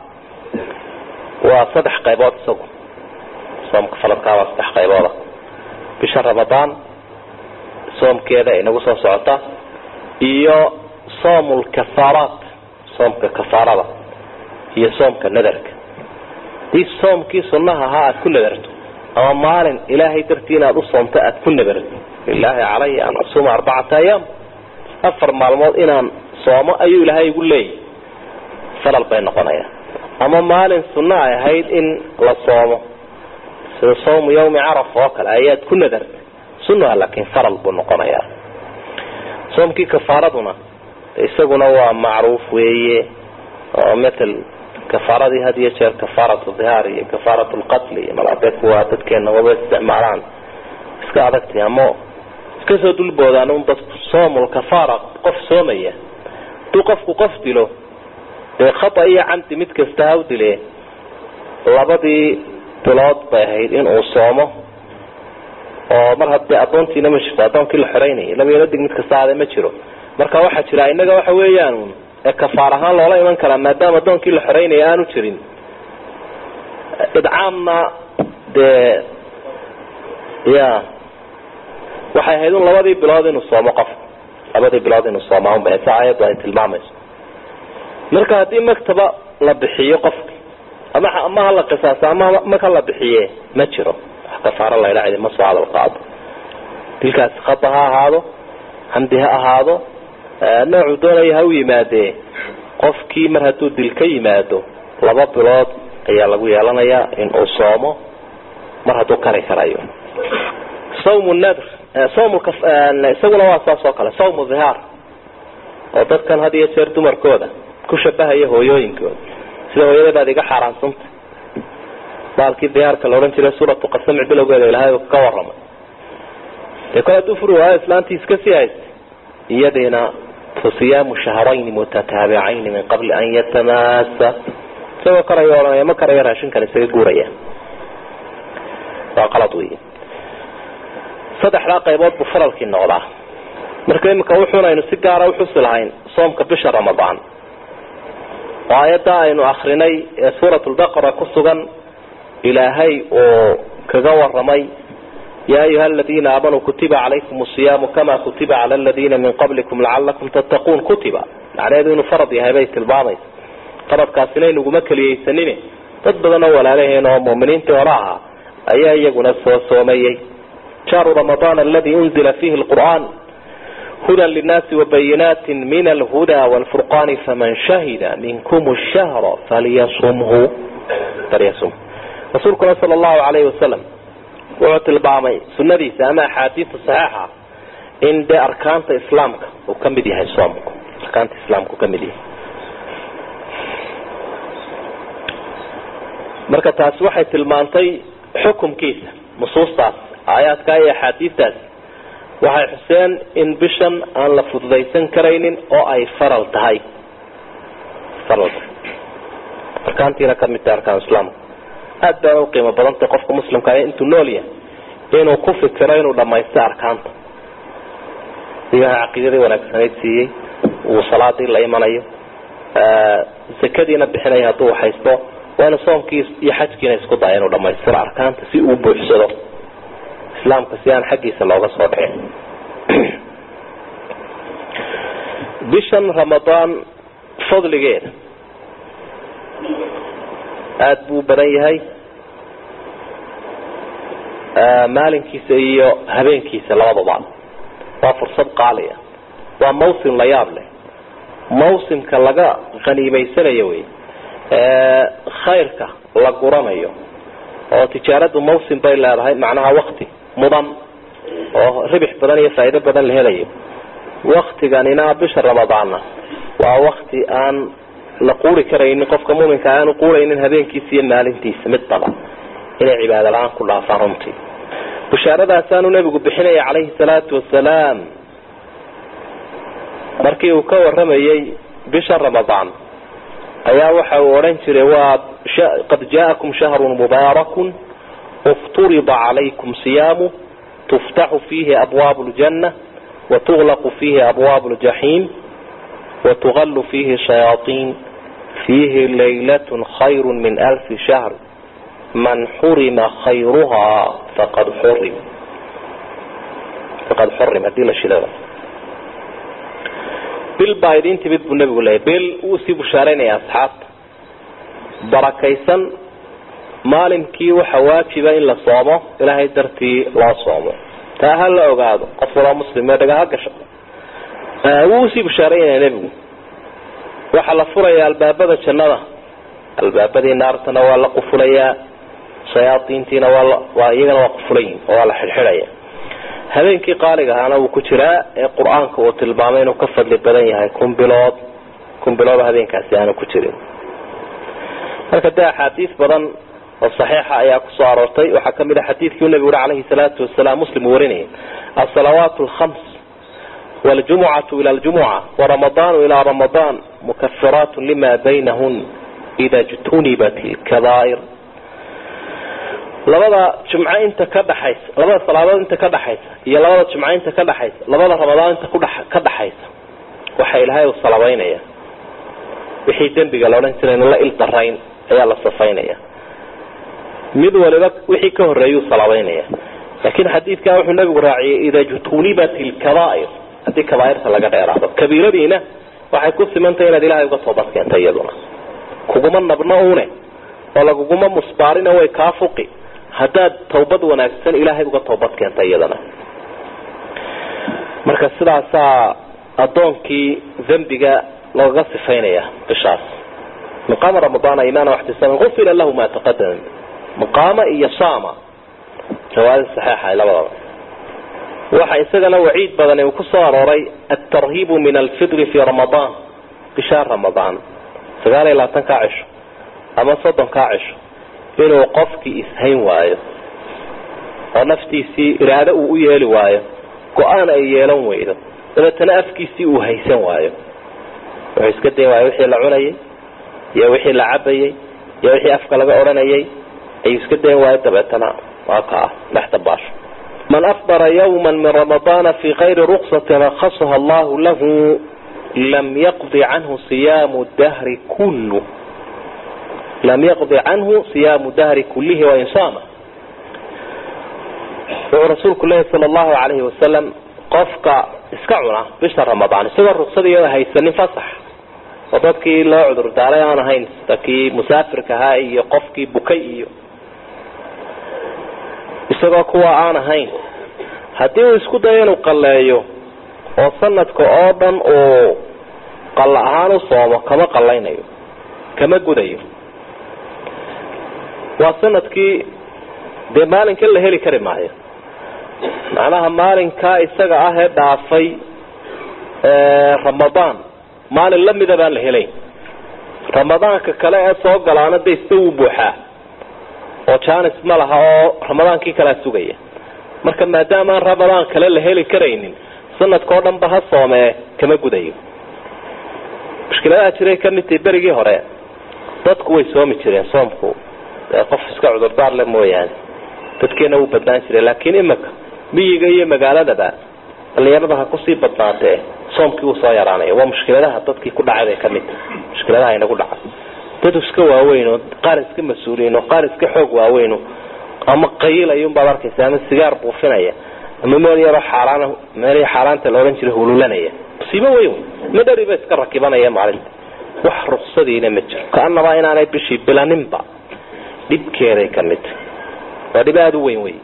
Speaker 1: waa saddex qaybood isagu soomka faradka ah waa saddex qaybooda bisha ramadaan soomkeeda inagu soo socota iyo soomul kafaaraat soomka kafaarada iyo soomka nadarka hadii soomkii sunaha ahaa aada ku nadarto ama maalin ilaahay dartii inaad u soomto aada ku nadarto lilaahi calaya an asuuma arbacata ayaam afar maalmood inaan soomo ayuu ilaahay igu leeyahy falal bay noqonayaan ama maalin sunno ay ahayd in la soomo sida sawmu yawmi caraf oo kale ayaad ku nadartay sunnaha laakiin faral buu noqonayaa soomkii kafaaraduna isaguna waa macruuf weeye oo matal kafaaradii had iyo jeer kafaarat dhihaar iyo kafaarat lqatl iyo malabe kuwa dadkeena waba isticmaalaan iska adagtay ama iska soo dulboodaan un dadku soomul kafaara qof soomaya haduu qofku qof dilo dee khata iyo camdi mid kasta ha u dile labadii bilood bay ahayd in uu soomo oo mar haddee adoontiina ma jirto adoonkii la xoreynayay labayla dig mid kasta aade ma jiro marka waxaa jira inaga waxa weeyaan ee kafaar ahaan loola iman karaa maadaama adoonkii la xoreynaya aanu jirin idcaamna dee ya waxay ahayd un labadii bilood inuu soomo qof labadii bilood inuu soomaa unba sa ayaddu ay tilmaamayso marka haddii maktaba la bixiyo qofki ama ama hala qisaaso ama mag hala bixiye ma jiro wax kafaaro laydha cidi ma soo hadal qaado dilkaasi khata ha ahaado xamdi ha ahaado noocuu doonaya ha u yimaadee qofkii mar hadduu dil ka yimaado laba bilood ayaa lagu yeelanayaa in uu soomo mar hadduu kari karayo sawm nadr sawm isaguna waa saas oo kale sawm dhihaar oo dadkan had iyo jeer dumarkooda ku shabahaya hooyooyinkooda sida hooyada baad iga xaaraansanta baalkii diyaarka la odhan jiray suuratu qasamic bilowgeeda ilaahay ka waramay dee kole hadduu furi waayo islaantii iska sii haystay iyadiina fasiyaamu shahrayni mutataabicayn min qabli an yatamasa isagoo karayo odhanaya ma karayo raashinkan isaga guuraya waa qalad wey saddexdaa qaybood buu faralkii noqdaa marka imika wuxuun aynu si gaara uxusi lahayn soomka bisha ramadaan oo aayadda aynu akrinay ee suurat lbaqara ku sugan ilaahay oo kaga waramay ya ayuha aladiina aamanuu kutiba calaykum asiyaamu kama kutiba cala aladiina min qablikum lacalakum tattaquun kutiba macnaheedu inuu farad yahay bay tilmaamaysa faradkaasina inaguma keliyeysanine dad badan oo walaalaheen oo muuminiintii hore ahaa ayaa iyaguna soo soomayey shahru ramadaan aladi unzila fihi lqur'an huda linaasi wabayinaati min alhuda wlfurqani faman shahida minkum shahra falyasumhu falyasum rasuulkuna sala allahu alayhi wasalam wuxuu tilmaamay sunadiisa ama axaadiista saxiixa in dee arkaanta islaamka uu ka mid yahay soomku arkaanta islaamka uu ka mid yahay marka taasi waxay tilmaantay xukumkiisa nusuustaas aayaadkaa iyo axaadiistaas waxay xuseen in bishan aan la fududaysan karaynin oo ay faral tahay faral tahay arkaantiina ka mid tahay arkaan islaamka aada baana uqiimo badantay qofka muslimka intuu nool yahay inuu ku fikiro inuu dhamaysto arkaanta ilahay caqiidadii wanaagsanayd siiyey uu salaadii la imanayo zakadiina bixinaya hadduu haysto waa inu soomkii iyo xajkiina isku daya inuu dhamaystiro arkaanta si uu buuxsado islaamka si aan xaggiisa looga soo dhicin bishan ramadaan fadligeeda aada buu badan yahay maalinkiisa iyo habeenkiisa labadaba waa fursad qaaliya waa mawsim la yaab leh mawsimka laga khaniimaysanayo wey khayrka la guranayo oo tijaaradu mawsim bay leedahay macnaha wakti mudan oo ribix badan iyo faa'iido badan la helayo waktiganina bisha ramadaanna waa wakti aan la quuri karaynin qofka muminka aanu quuraynin habeenkiisa iyo maalintiisa midnaba inay cibaado la-aan ku dhaafaan runtii bushaaradaasaaanu nebigu bixinaya calayhi salaatu wasalaam markii uu ka waramayey bisha ramadaan ayaa waxa uu odhan jiray waa qad jaakum shahrun mubaarakun ifturida calaykum siyaamu tuftaxu fiihi abwaabu ljanna watuglaqu fiihi abwaabu ljaxiim watugalu fiihi shayaaطiin fiihi laylatun khayru min alfi shahr man xurima khayruhaa faqad xurim faqad xurim hadii la shilada bil baa idin timid buu nabigu leeyay bil wuu sii bushaaraynaya asxaabta barakaysan maalinkii waxa waajiba in la soomo ilaahay dartii loo soomo taa ha la ogaado qof waloo muslime dhaga ha gasho wuu usii bushaaraynaya nebigu waxaa la furaya albaabada jannada albaabadii naartana waa la qufulayaa shayaaiintiina waa iyagana waa qufulayin oo waa la xidhxidhaya habeenkii qaaliga ahaana wuu ku jiraa ee qur-aanka uu tilmaamay inuu ka fadli badan yahay kun bilood kun bilood habeenkaasi aanu ku jirin marka dee axaadiis badan oo saxiixa ayaa kusoo aroortay waxaa kamid a xadiidkii nabigu uri calayhi salaatu wasalaam muslim uu warinayay asalawaat alkhams waljumucatu ila ljumuca waramadaanu ilaa ramadaan mukafiraat lima baynahun ida jtunibat lkabaa'ir labada jumco inta ka dhaxaysa labada salaadood inta ka dhaxaysa iyo labada jumco inta ka dhaxaysa labada ramadaan inta kudha ka dhaxaysa waxa ilaahay u salabaynaya wixii dembiga la odhan jiray la il darayn ayaa la safaynaya mid waliba wixii ka horeeyuu salabaynaya laakiin xadiidkan wuxuu nabigu raaciyay ida jutunibat lkabaa'ir haddii kabaairta laga dheeraado kabiiradiina waxay ku simantahay inaad ilaahay uga toobad keenta iyaduna kuguma nabno une oo laguguma musbaarina way kaa fuqi haddaad tawbad wanaagsan ilaahay uga toobad keenta iyadana marka sidaasaa addoonkii dembiga looga sifaynaya bishaas maqaama ramadaana imaana waxtisaaman ufira lahu ma taqadama maqaama iyo saama riwaayada saxiixa labadaba waxa isagana waciid badani uu ku soo arooray altarhiibu min alfidri fi ramadaan bishaa ramadaan sagaal iyo labaatan kaa cisho ama soddon kaa cisho inuu qofkii ishayn waayo oo naftiisii iraado uu u yeeli waayo go-aan ay yeelan weydo dabeetana afkiisii uu haysan waayo wuxuu iska day waayo wixii la cunayay iyo wixii la cabayay iyo wixii afka laga odhanayay ayuu iska dayn waayo dabeetana waa kaa dhex dabaasho man afdara yawma min ramadaana fi kayri ruqsati rakhasaha allahu lahu lam yaqdi canhu siyaamu dahri kullu lam yaqdi canhu siyaamu dahri kullihi wain saama wuxuu rasuulku leeyahy sala allahu calayhi wasalam qofka iska cuna bisha ramadaan isagoo ruqsadiiyo haysanin fasax oo dadkii loo cudur daaray aan ahayn sida kii musaafirka ahaa iyo qofkii bukay iyo isagoo kuwa aan ahayn haddii uu isku dayo inuu qalleeyo oo sanadka oo dhan uu qalla ahaan u soomo kama qallaynayo kama gudayo waa sanadkii dee maalinka la heli kari maayo macnaha maalinkaa isaga ah ee dhaafay ramadaan maalin lamida baan la helayn ramadaanka kale ee soo galaana de isba wuu buuxaa oo janis ma laha oo ramadaankii kalea sugaya marka maadaama aan ramadaan kale la heli karaynin sanadka oo dhan ba ha soomee kama gudayo mushkiladaha jiray kamid tahi berigii hore dadku way soomi jireen soomku qof iska cudurdaar le mooyaane dadkeena wuu badnaan jiray laakiin imika miyiga iyo magaaladaba dhalinyarada ha kusii badnaatee soomkii uu soo yaraanaya waa mushkiladaha dadkii ku dhacay bay kamid tahay mushkiladaha inagu dhacay dad iska waaweyn oo qaar iska mas-uuliyiin oo qaar iska xoog waaweyn ama qayilayun baad arkaysa ama sigaar buufinaya ama meel yaroo xaaraan meel xaaraanta la odhan jiray hululanaya musiibo weyn ma dheri ba iska rakibanaya maalinta wax ruksadiina ma jiro kaanaba inaanay bishii bilaninba dhibkeeday ka mid tahay waa dhib aada u weyn wey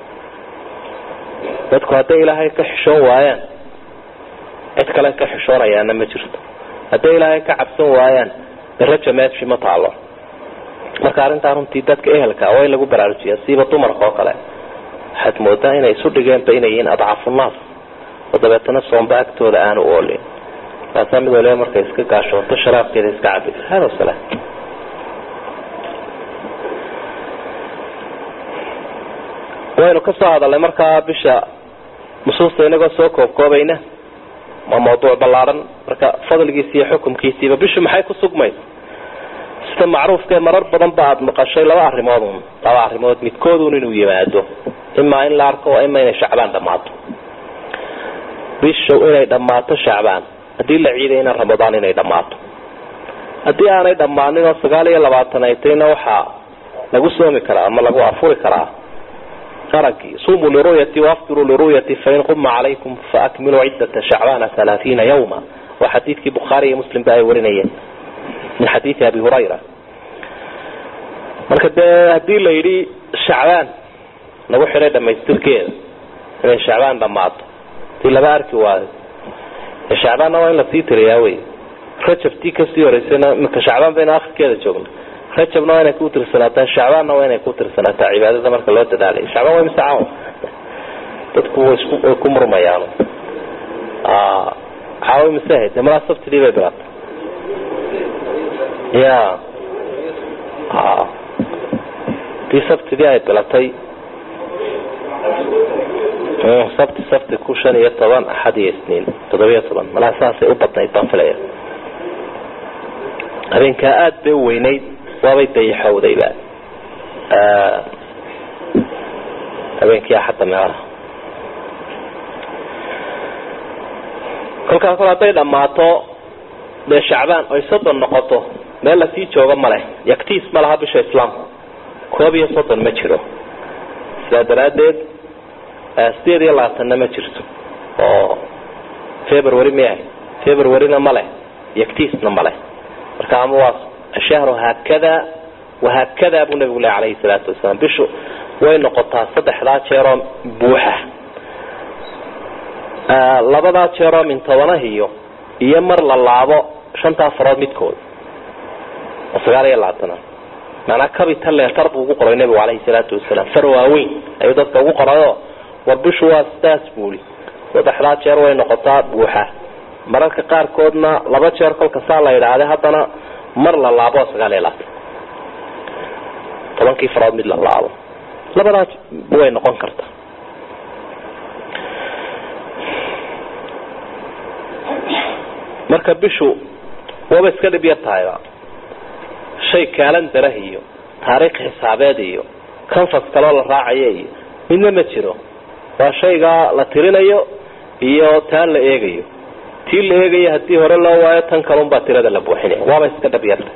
Speaker 1: dadku hadday ilaahay ka xishoon waayaan cid kale ka xishoonayaana ma jirto hadday ilaahay ka cabsan waayaan raja meeshi ma taalo marka arrintaa runtii dadka ehelka waa in lagu baraarujiya siiba dumarka oo kale waxaad moodaa inay isu dhigeenba inay yihiin adcafu naas oo dabeetana soomba agtooda aanu oolin taasaa mid waliba markay iska gaashooto sharaabkeeda iska cabi hada wasalaam waynu ka soo hadalnay markaa bisha nusuusta inagoo soo koobkoobayna waa mawduuc ballaaran marka fadligiisi iyo xukumkiisiiba bishu maxay ku sugmaysa sida macruufkae marar badan ba aada maqashay laba arrimood un laba arrimood midkoodun inuu yimaado imaa in la arko waa ima inay shacbaan dhammaato bisha inay dhammaato shacbaan haddii la ciidayna ramadaan inay dhammaato haddii aanay dhammaanin oo sagaal iyo labaatan ay tayna waxaa lagu soomi karaa ama lagu afuri karaa aragii sumuu liruyati waaftiruu liruyati fain quma calaykum faakmiluu ciddata shacbaana halaaiina yawma waa xadiidkii bukhaari iyo muslim ba ay warinayeen min xadiidi abi hurayra marka dee haddii la yidhi shacbaan lagu xidhay dhamaystirkeeda inay shacbaan dhammaato hadii laba arki waayo shacbaanna waa in lasii tiriyaa wey rajabtii kasii horeysayna imika shacbaan baynu akhirkeeda joogna rajabna waa inay ku tirsanaataa shacbaanna waa inay ku tirsanaataa cibaadada marka loo dadaalay shacbaan waa mise caawa dadku way isku way ku murmayaan caawa mise ahayd dee malaa sabtidii bay bilaatay ya dii sabtidii ay bilatay sabti sabti ku shan iyo toban axad iyo isniin toddobiyo toban malaa saasay u badnayd baan filaya habeenkaa aada bay u weynayd waabay dayaxowdayba habeenkii axadda meelaha kolkaas kol hadday dhammaato dee shacbaan oy soddon noqoto meel lasii joogo ma leh yaktiis ma laha bisha islaamku koob iyo soddon ma jiro sidaa daraaddeed sideed iyo labaatanna ma jirto oo february ma ahay februaryna ma leh yaktiisna ma leh marka ama waa ashahru haakada wahaakada buu nabigu leh alayhi salaatu wasalaam bishu way noqotaa saddexdaa jeeroo buuxa labadaa jeeroo min tobanahiyo iyo mar la laabo shantaa farood midkood oo sagaal iyo labaatana maanaa capital letter buu ugu qoray nabigu alayhi salaatu wasalaam far waaweyn ayuu dadka ugu qorayo war bishu waa sidaas buuli saddexdaa jeer way noqotaa buuxa mararka qaarkoodna laba jeer kolka saa la yidhaahda haddana mar la laabo sagaal iyo labaatan tobankii farood mid la laabo labadaas way noqon kartaa marka bishu waaba iska dhib yar tahayba shay kaalan darah iyo taariikh xisaabeed iyo canfas kaloo la raacayo iyo midna ma jiro waa shaygaa la tirinayo iyo taan la eegayo tii la eegayo haddii hore loo waayo tan kalunbaa tirada la buuxinaya waaba iska dhab yarta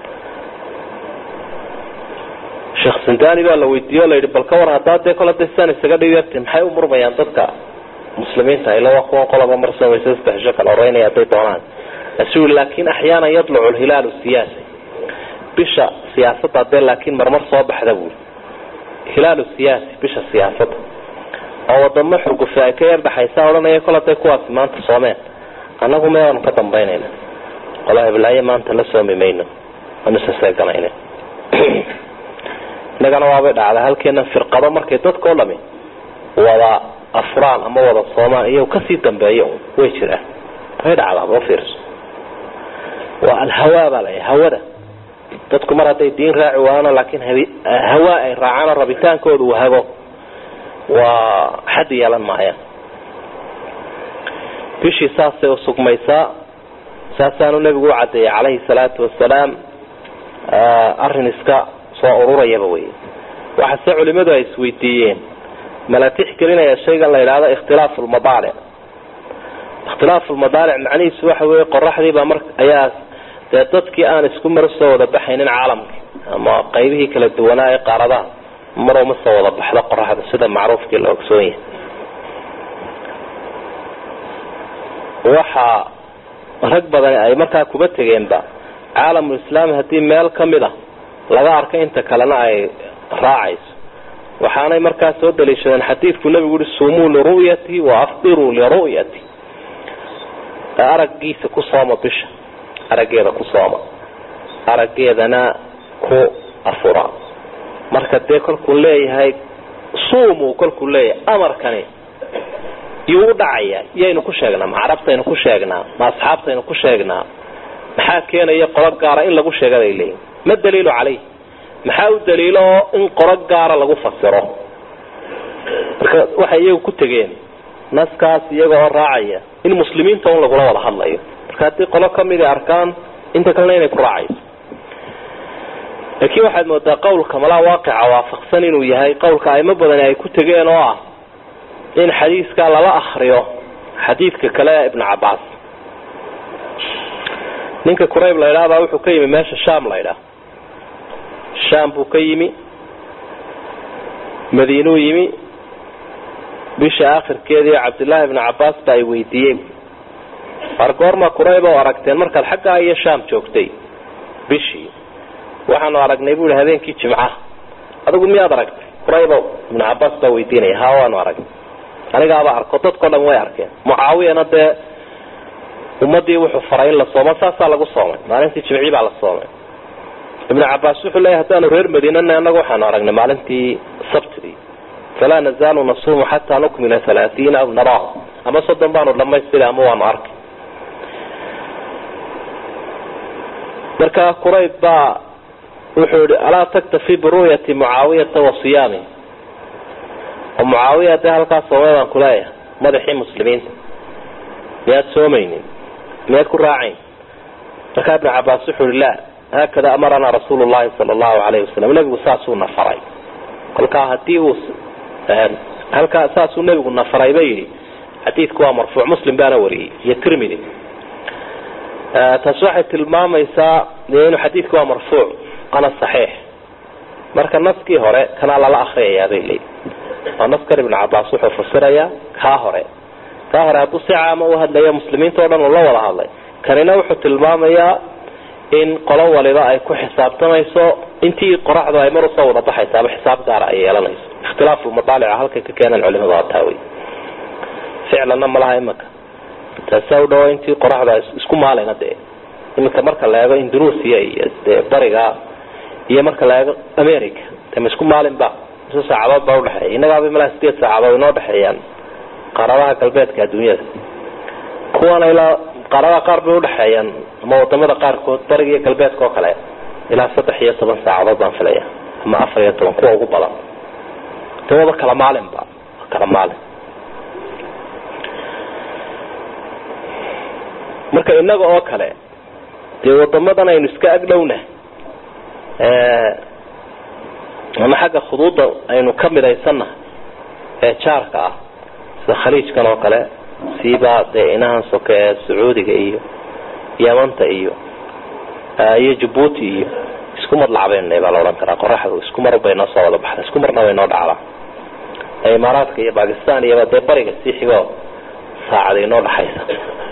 Speaker 1: sheekh sindani baa la weydiiye o la yidhi bal ka war haddaa dee kole dasaan isaga dhib yarta maxay u murmayaan dadka muslimiinta ila waa kuwan qoloba mar samaysa saddexsho kala horeynaya hadday doonaan asu laakin axyaana yadlucu lhilaalu siyaasi bisha siyaasadda dee laakiin marmar soo baxda buuli hilaalu siyaasi bisha siyaasadda oo wadamo xurgufe ay ka yar dhaxaysa odhanaya kol haday kuwaasi maanta soomeen annagu meeaanu ka dambaynayna qola heblaaye maanta la soomi mayno aanu saseeganayna innagana waabay dhacda halkeena firqado markay dadkao dhami wada afraan ama wada soomaan iyo kasii dambeeya way jiraan way dhacdaa ma fiirso waa alhawaa baa laya hawada dadku mar hadday diin raaci waayaan laakiin hawaa ay raacaan rabitaankooda uu hago waa xad yeelan maayaan bishii saasay usugmaysaa saasaanu nebigu u cadeeyay calayhi salaatu wasalaam arrin iska soo ururayaba wey waxaase culimadu ay isweydiiyeen mala tixgelinaya shaygan la yidhaahdo ikhtilaafu lmadaalic ikhtilaafu lmadaalic macnihiisu waxa weeye qoraxdiibaa mar ayaa dee dadkii aan isku mar soo wada baxaynin caalamka ama qaybihii kala duwanaa ee qaaradaha mar uma soo wada baxdo qoraxda sida macruufkii la ogsoon yahay waxa rag badani ay markaa kuba tegeenba caalamulislaami haddii meel kamid a laga arka inta kalena ay raacayso waxaanay markaa soo daliishadeen xadiidku nabigu uhi sumuu liru'yati wa afdiruu liru'yati araggiisa ku sooma bisha araggeeda ku sooma araggeedana ku afura marka dee kolkuu leeyahay suumuu kolkuu leeyahay amarkani yuu u dhacaya yaynu ku sheegnaa ma carabtaynu ku sheegnaa ma asxaabtaynu ku sheegnaa maxaa keenaya qolo gaara in lagu sheega bay leeyihin ma daliilu caleyh maxaa u daliilo in qolo gaara lagu fasiro marka waxay iyagu ku tegeen naskaas iyaga oo raacaya in muslimiinta un lagula wada hadlayo marka haddii qolo kamid a arkaan inta kalena inay ku raacayso laakiin waxaad moodaa qawlka malaa waaqica waafaqsan inuu yahay qawlka aimo badani ay ku tegeen oo ah in xadiiskaa lala akriyo xadiidka kale ee ibnu cabaas ninka qurayb la ydhaahbaa wuxuu ka yimi meesha sham la ydhaah sham buu ka yimi madiinuu yimi bisha akhirkeedii cabdillaahi ibnu cabaas ba ay weydiiyeen war goorma qurayb oo aragteen markaad xaggaa iyo sham joogtay bishii waxaanu aragnay bu ihi habeenkii jimcaha adigu miyaad aragtay quraybow ibnu cabaas baa weydiinaya ha waanu aragnay anigaaba arko dadkao dhan way arkeen mucaawiyana dee ummadii wuxuu faray in la soomo saasaa lagu soomay maalintii jimcii baa la soomay ibnu cabaas wuxuu leeyahy haddaanu reer madiinana anagu waxaanu aragnay maalintii sabtidii falaa nazaalu nasuumu xataa nukmila halaaiina aw naraah ama soddon baanu dhamaystira ama waanu arkay marka qurayb baa wuxuu yihi alaa taktafi biru'yati mucaawiyata wa siyaami oo mucaawiya dee halkaas soomay baan kuleeyahay madaxii muslimiinta miyaad soomaynin miyaad ku raacayn markaa ibnu cabaas wuxuu yihi la haakada amaranaa rasuulu llahi sala allahu alayhi wasalam nebigu saasuu na faray kolkaa hadii uu halkaa saasuu nebigu na faray ba yidhi xadiidku waa marfuuc muslim baana wariyey iyo tirmidi taasi waxay tilmaamaysaa inuu xadiidku waa marfuuc ana saxiix marka naskii hore kanaa lala akriyayaa bay leeyihi oo naskan ibnu cabaas wuxuu fasirayaa kaa hore kaa hore hadduu si caama u hadlaya muslimiinta o dhan uu la wada hadlay kanina wuxuu tilmaamayaa in qolo waliba ay ku xisaabtamayso intii qoraxdu ay mar usoo wada baxaysa ama xisaab gaara ay yeelanayso ikhtilaafu madaalica halkay ka keenaan culimadu waa taa wey ficlanna malaha imaka taasaa u dhawo intii qoraxdu ay isku maalayna dee iminka marka la eego indonesia iyo dee bariga iyo marka la eego america de ma isku maalin ba mise saacadood baa udhexeeya innagaaba malaha sideed saacadood inoo dhexeeyaan qaaradaha galbeedka adduunyada kuwana ilaa qaaradaha qaar bay udhexeeyaan ama wadamada qaarkood bariga iyo galbeedka oo kale ilaa saddex iyo toban saacadood baan filaya ama afar iyo toban kuwa ugu badan de waba kala maalinba kala maalin marka inaga oo kale dee wadamadan aynu iska agdhowna ama xagga khuduudda aynu ka midaysanna ee jaarka ah sida khaliijkan oo kale siiba dee inahan soke ee sacuudiga iyo yamanta iyo iyo jabuuti iyo isku mar lacbeynay baa la odhan karaa qoraxdu isku mar bay noo soo wada baxda isku marna way noo dhacdaa imaaraadka iyo bakistan iyoba dee bariga sii xigoo saacada inoo dhaxaysa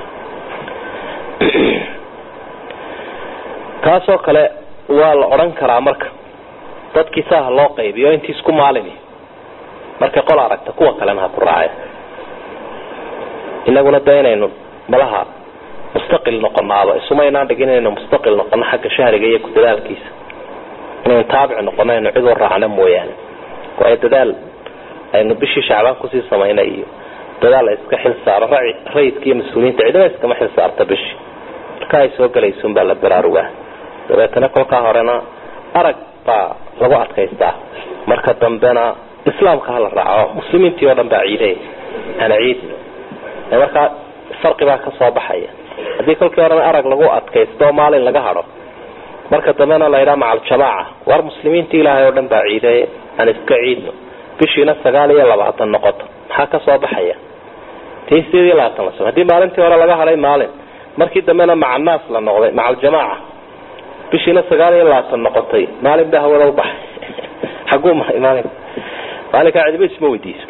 Speaker 1: taasoo kale waa la odhan karaa marka dadkii saaha loo qaybiyo intii isku maalini markay qol aragta kuwa kalena ha ku raaceen inaguna de inaynu malaha mustaqil noqonaaba isumaynaan dhigin inaynu mustaqil noqono xagga shahriga iyo ku dadaalkiisa inaynu taabic noqono aynu cid u raacno mooyaane waayo dadaal aynu bishii shacbaan kusii samayna iyo dadaal la iska xil saaro rayidka iyo mas-uuliyiinta cidina iskama xil saarta bishii marka ay soo galaysun baa la baraarugaa dabeetana kolkaa horena arag baa lagu adkaystaa marka dambena islaamka hala raaco muslimiintii oo dhan baa ciiday ana ciidno markaa farqi baa ka soo baxaya haddii kolkii horena arag lagu adkaysto oo maalin laga hadho marka dambena la yidhaha maca aljamaaca war muslimiinta ilaahay oo dhan baa ciiday aan iska ciidno bishiina sagaal iyo labaatan noqoto maxaa ka soo baxaya tii sideed iyo labaatan la haddii maalintii hore laga hadhay maalin markii dambena maca naas la noqday maca aljamaaca bishiina sagaal iyo labaatan noqotay maalin baa hawada ubaxay xaguu mahay maalin maalinkaa cidiba isma weydiiso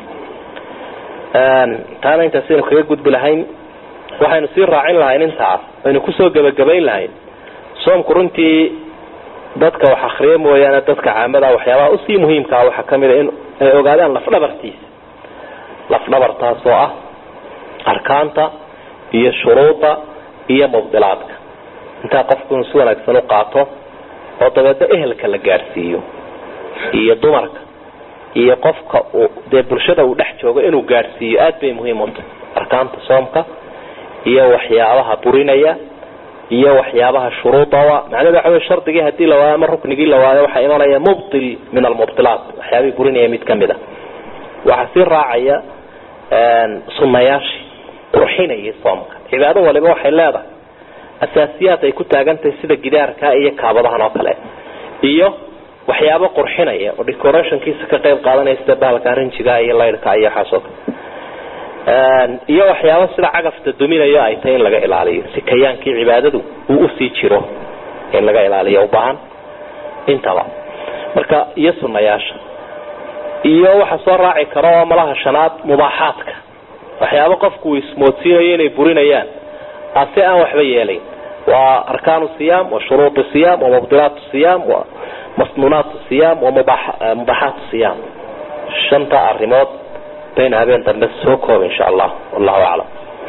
Speaker 1: taana intaasaynu kaga gudbi lahayn waxaynu sii raacin lahayn intaas aynu kusoo gebagabayn lahayn soomku runtii dadka wax akriya mooyaane dadka caamada waxyaabaha usii muhiimkaa waxaa kamid a in ay ogaadaan lafdhabartiisa lafdhabartaas oo ah arkaanta iyo shuruuda iyo mubdilaadka intaa qofku inuu si wanaagsan u qaato oo dabeedna ehelka la gaadhsiiyo iyo dumarka iyo qofka uu dee bulshada uu dhex joogo inuu gaadhsiiyo aad bay muhiim u tahay arkaanta soomka iyo waxyaabaha burinaya iyo waxyaabaha shuruudawa macnahedu waxa wey shardigii hadii la waayo ama ruknigii la waayo waxaa imanaya mubtil min almubtilaat waxyaabihii burinaya mid kamid a waxaa sii raacaya sunayaashii qurxinayay soomka cibaado waliba waxay leedahay asaasiyaad ay ku taagantahay sida gidaarka iyo kaabadahan oo kale iyo waxyaabo qurxinaya oo decorationkiisa ka qayb qaadanaya sida bahalka rinjiga iyo laydhka iyo waxaasoo kale iyo waxyaabo sida cagafta duminayo ay tahay in laga ilaaliyo si kayaankii cibaadadu uu usii jiro in laga ilaaliyo ubaahan intaba marka iyo sunayaasha iyo waxa soo raaci karo oo malaha shanaad mubaaxaadka waxyaabo qofku uu ismoodsiinayo inay burinayaan ase aan waxba yeelayn waa arkaanu siyaam wa shuruuط siyaam wa mubdilaat siyaam wa masnuunaat siyaam wa mubaaxaat siyaam shanta arimood bayna habeen dambe soo koob insha allah wallahu aclam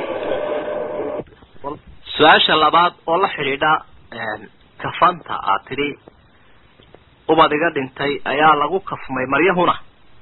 Speaker 2: su-aasha labaad oo la xidhiidha kafanta aad tidhi ubad iga dhintay ayaa lagu kafmay maryahuna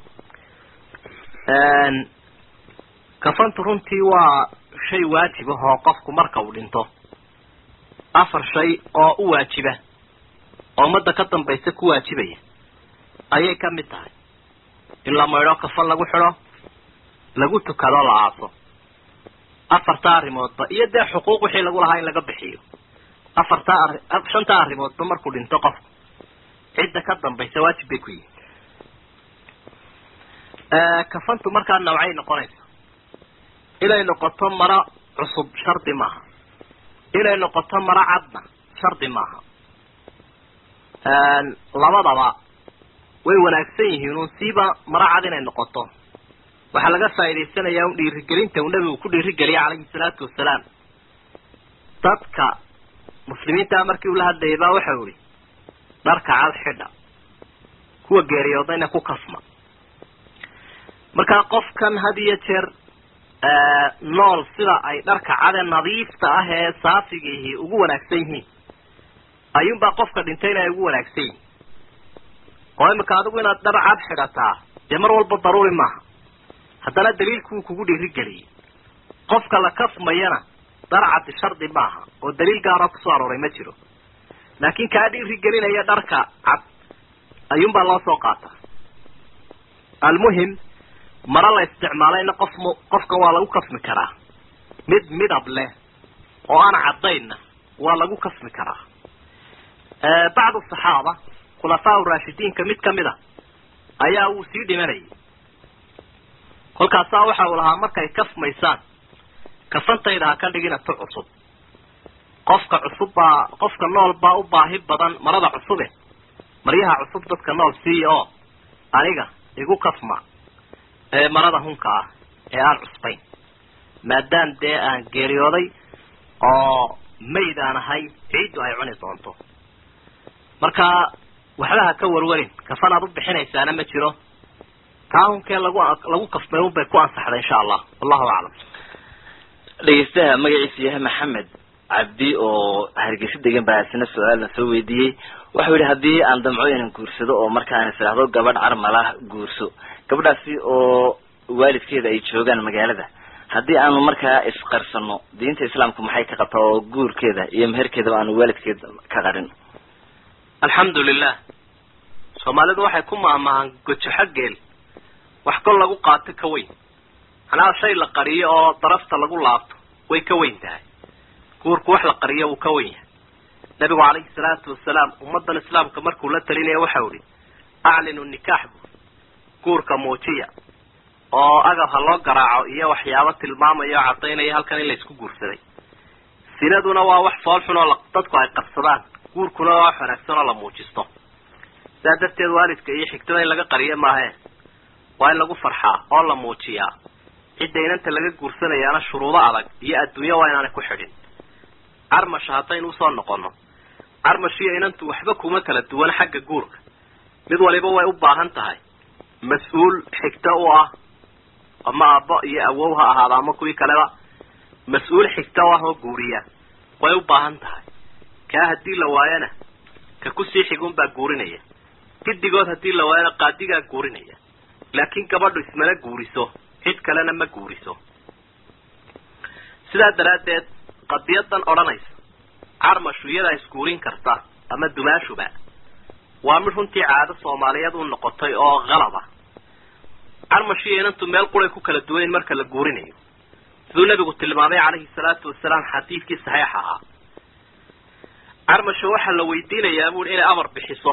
Speaker 2: kafantu runtii waa shay waajib ah oo qofku marka uu dhinto afar shay oo u waajiba oo ummadda ka dambaysa ku waajibaya ayay ka mid tahay in la maydho kafan lagu xidho lagu tukado la aaso afarta arrimoodba iyo dee xuquuq wixii lagu lahaa in laga bixiyo afarta arri shanta arrimoodba markuu dhinto qofku cidda ka dambaysa waajib bay ku yihin kafantu markaa nawcay noqonaysa inay noqoto maro cusub shardi maaha inay noqoto maro cadna shardi maaha labadaba way wanaagsan yihiin un siiba maro cad inay noqoto waxaa laga faa'idaysanayaa un dhiirigelinta uu nabigu ku dhiirigeliya calayhi salaatu wasalaam dadka muslimiintaa markii uu la hadlayay baa waxau ihi dharka cad xidha kuwa geeriyoodayna ku kasma markaa qofkan had iyo jeer nool sida ay dharka cade nadiifta ah ee saafigiihi ugu wanaagsan yihiin ayuunbaa qofka dhintayna ay ugu wanaagsan yihin oo imika adigu inaad dhar cad xidhataa dee mar walba daruuri maaha haddana daliilkuwuu kugu dhiirigeliyey qofka la kafmayana dhar cadi shardi maaha oo daliil gaara kusoo arooray ma jiro laakiin kaa dhiirigelinaya dharka cad ayuunbaa loo soo qaataa almuhim maro la isticmaalayna qof m qofkan waa lagu kasmi karaa mid midab leh oo aan caddaynna waa lagu kasmi karaa bacdu saxaaba khulafaa raashidiinka mid kamid a ayaa wuu sii dhimanayay kolkaasaa waxa uu lahaa markay kasmaysaan kafantayda ha ka dhigina tu cusub qofka cusub baa qofka nool baa u baahi badan marada cusube maryaha cusub dadka nool siiya oo aniga igu kasma ee marada hunka ah ee aan cusbayn maadaam dee aan geeriyooday oo mayd aan ahay ciiddu ay cuni doonto marka waxba ha ka warwarin kafan aad u bixinaysaana ma jiro taa hunkee lagu lagu kafmay unbay ku ansaxday insha allah wallahu aclam
Speaker 3: dhegeystaha magaciisu yahay maxamed cabdi oo hargeysa degan baa isna su-aalna soo weydiiyey waxau yihi haddii aan damco inaan guursado oo markaan is idhaahdo gabadh carmalah guurso gabadhaasi oo waalidkeeda ay joogaan magaalada haddii aanu markaa isqarsano diinta islaamka maxay ka qabtaa oo guurkeeda iyo meherkeedaba aanu waalidkeeda ka qarin
Speaker 2: alxamdu lilah soomaalidu waxay ku maahmaahaan gojo xaggeel wax kol lagu qaato ka weyn macnaha shay la qariyo oo darafta lagu laabto way ka weyn tahay guurku wax la qariyo wuu ka weyn yahay nabigu calayhi salaatu wasalaam ummadan islaamka markuu la talinaya waxau ihi aclinu nikaax buur guurka muujiya oo agab ha loo garaaco iyo waxyaabo tilmaamaya oo caddaynaya halkan in la isku guursaday sinaduna waa wax fool xun oo dadku ay qabsadaan guurkuna waa wax wanaagsan oo la muujisto sidaa darteed waalidka iyo xigtada in laga qariyo maahe waa in lagu farxaa oo la muujiyaa cidda inanta laga guursanayaana shuruudo adag iyo adduunyo waa inaanay ku xidhin carmasha haddaynu usoo noqono carmash iyo inantu waxba kuma kala duwan xagga guurka mid waliba way u baahan tahay mas-uul xigto u ah ama aabbo iyo awow ha ahaada ama kuwii kaleba mas-uul xigto u ah oo guuriya way u baahan tahay kaa haddii la waayana ka kusii xigun baa guurinaya gidigood haddii la waayana qaadigaa guurinaya laakiin gabadhu ismana guuriso cid kalena ma guuriso sidaa daraaddeed qadiyadan odhanaysa carmashu iyadaa isguurin karta ama dumaashuba waa mid runtii caado soomaaliyeed u noqotay oo qalaba carmashu iyo inantu meel quray ku kala duwayn marka la guurinayo siduu nabigu tilmaamay calayhi salaatu wasalaam xadiidkii saxiix ahaa carmasha waxaa la weydiinayaa buui inay amar bixiso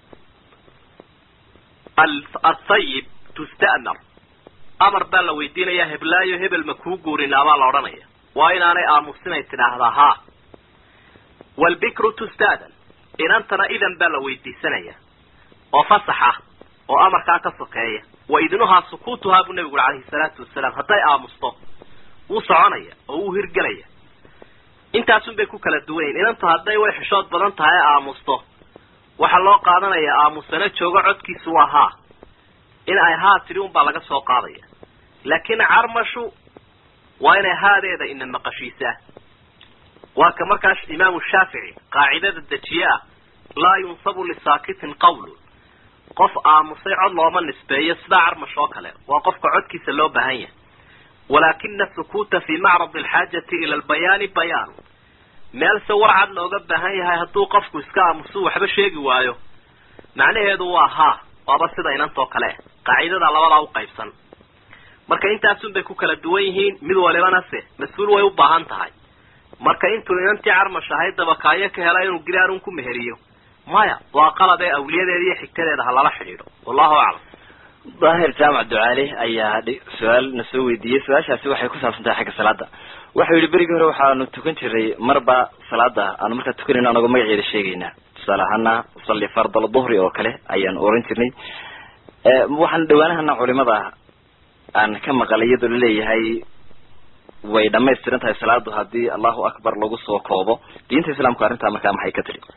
Speaker 2: athayib tusta'mar amar baa la weydiinayaa heblaayo hebel ma kuu guurinaa baa la odhanaya waa inaanay aamusinay tidhaahdaa haa waalbikru tustaadan inantana idan baa la weydiisanaya oo fasax ah oo amarkaa ka sokeeya wa idnuhaa sukuutuhaa buu nabigu uri calayhi salaatu wasalaam hadday aamusto wuu soconaya oo wuu hirgelaya intaasun bay ku kala duwanyiin inantu hadday way xishood badan tahay ee aamusto waxaa loo qaadanayaa aamusana joogo codkiisu waa haa in ay haa tidhi unbaa laga soo qaadaya laakiin carmashu waa inay haadeeda ina maqashiisaa waa ka markaas imaamu shaafici qaacidada dejiye ah laa yunsabu lisaakitin qawlun qof aamusay cod looma nisbeeyo sidaa carmash oo kale waa qofka codkiisa loo baahan yahay walaakina sukuuta fi macrad alxaajati ila albayaani bayaanu meel se warcad looga baahan yahay hadduu qofku iska aamusu waxba sheegi waayo macnaheedu waa haa waaba sida inantoo kale qaacidada labadaa u qaybsan marka intaasun bay ku kala duwan yihiin mid walibana se mas-uul way u baahan tahay marka intuu inantii carmash ahayd dabakaayo ka hela inuu gilaarun ku meheriyo maya waa qalad ee awliyadeeda iyo xigtadeeda ha lala xidhiidho wallahu aclam
Speaker 3: daahir jaamac ducaale ayaa su-aal na soo weydiiyey su-aashaasi waxay ku saabsan tahay xagga salaada waxau yihi berigii hore waxaanu tukan jiray marba salaada aanu markaa tukanayno anagoo magaceeda sheegaynaa tusaale ahaana usalli fardal duhri oo kale ayaanu oran jirnay waxaan dhawaanahana culimada aan ka maqalay iyadoo laleeyahay way dhamaystiran tahay salaadu haddii allahu akbar lagu soo koobo diinta islaamku arrintaa markaa maxay ka tiri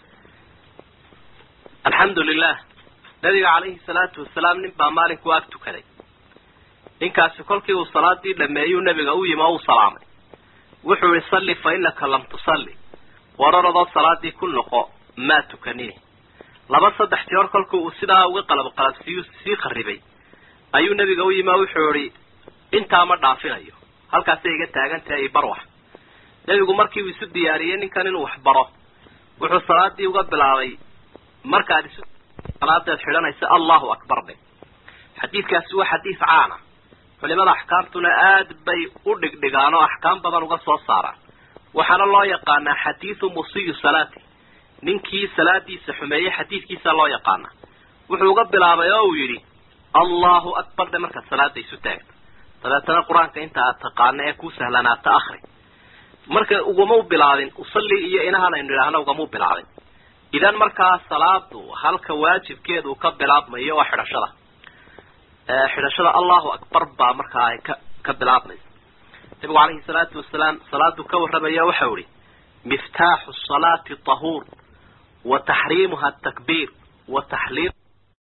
Speaker 2: alxamdu lilah nabiga calayhi salaatu wasalaam nin baa maalinku ag tukaday ninkaasi kolkii uu salaadii dhameeyuu nabiga u yimi oo u salaamay wuxuu ihi salli fa inaka lam tusalli wararadoo salaadii ku noqo maa tukanini laba saddex jeer kolkii uu sidaa uga qalab qalabsiiyu sii kharibay ayuu nabiga u yimi oo wuxuu ihi intaa ma dhaafinayo halkaasay iga taagan tahay ibarwax nebigu markii uu isu diyaariyey ninkan inuu wax baro wuxuu salaadii uga bilaabay markaad isu salaadeed xidhanaysa allahu akbar dhe xadiidkaasi waa xadiis caana culimada axkaamtuna aad bay u dhigdhigaan oo axkaam badan uga soo saaraan waxaana loo yaqaanaa xadiidu musiyu salaati ninkii salaadiisa xumeeyey xadiidkiisa loo yaqaana wuxuu uga bilaabay oo uu yidhi allahu akbar dhe markaad salaada isu taagto dabeetana qur-aanka inta aad taqaano ee kuu sahlanaata akri marka ugama bilaabin usalli iyo inahan aynu idhaahno ugama bilaabin idan markaa salaadu halka waajibkeedu ka bilaabmayo waa xidhashada xidhashada allahu akbar baa markaa ay ka ka bilaabmaysa nabigu calayhi salaatu wasalaam salaadu ka warramaya waxau ihi miftaaxu salaati tahuur wa taxriimuha atakbiir wa taxliil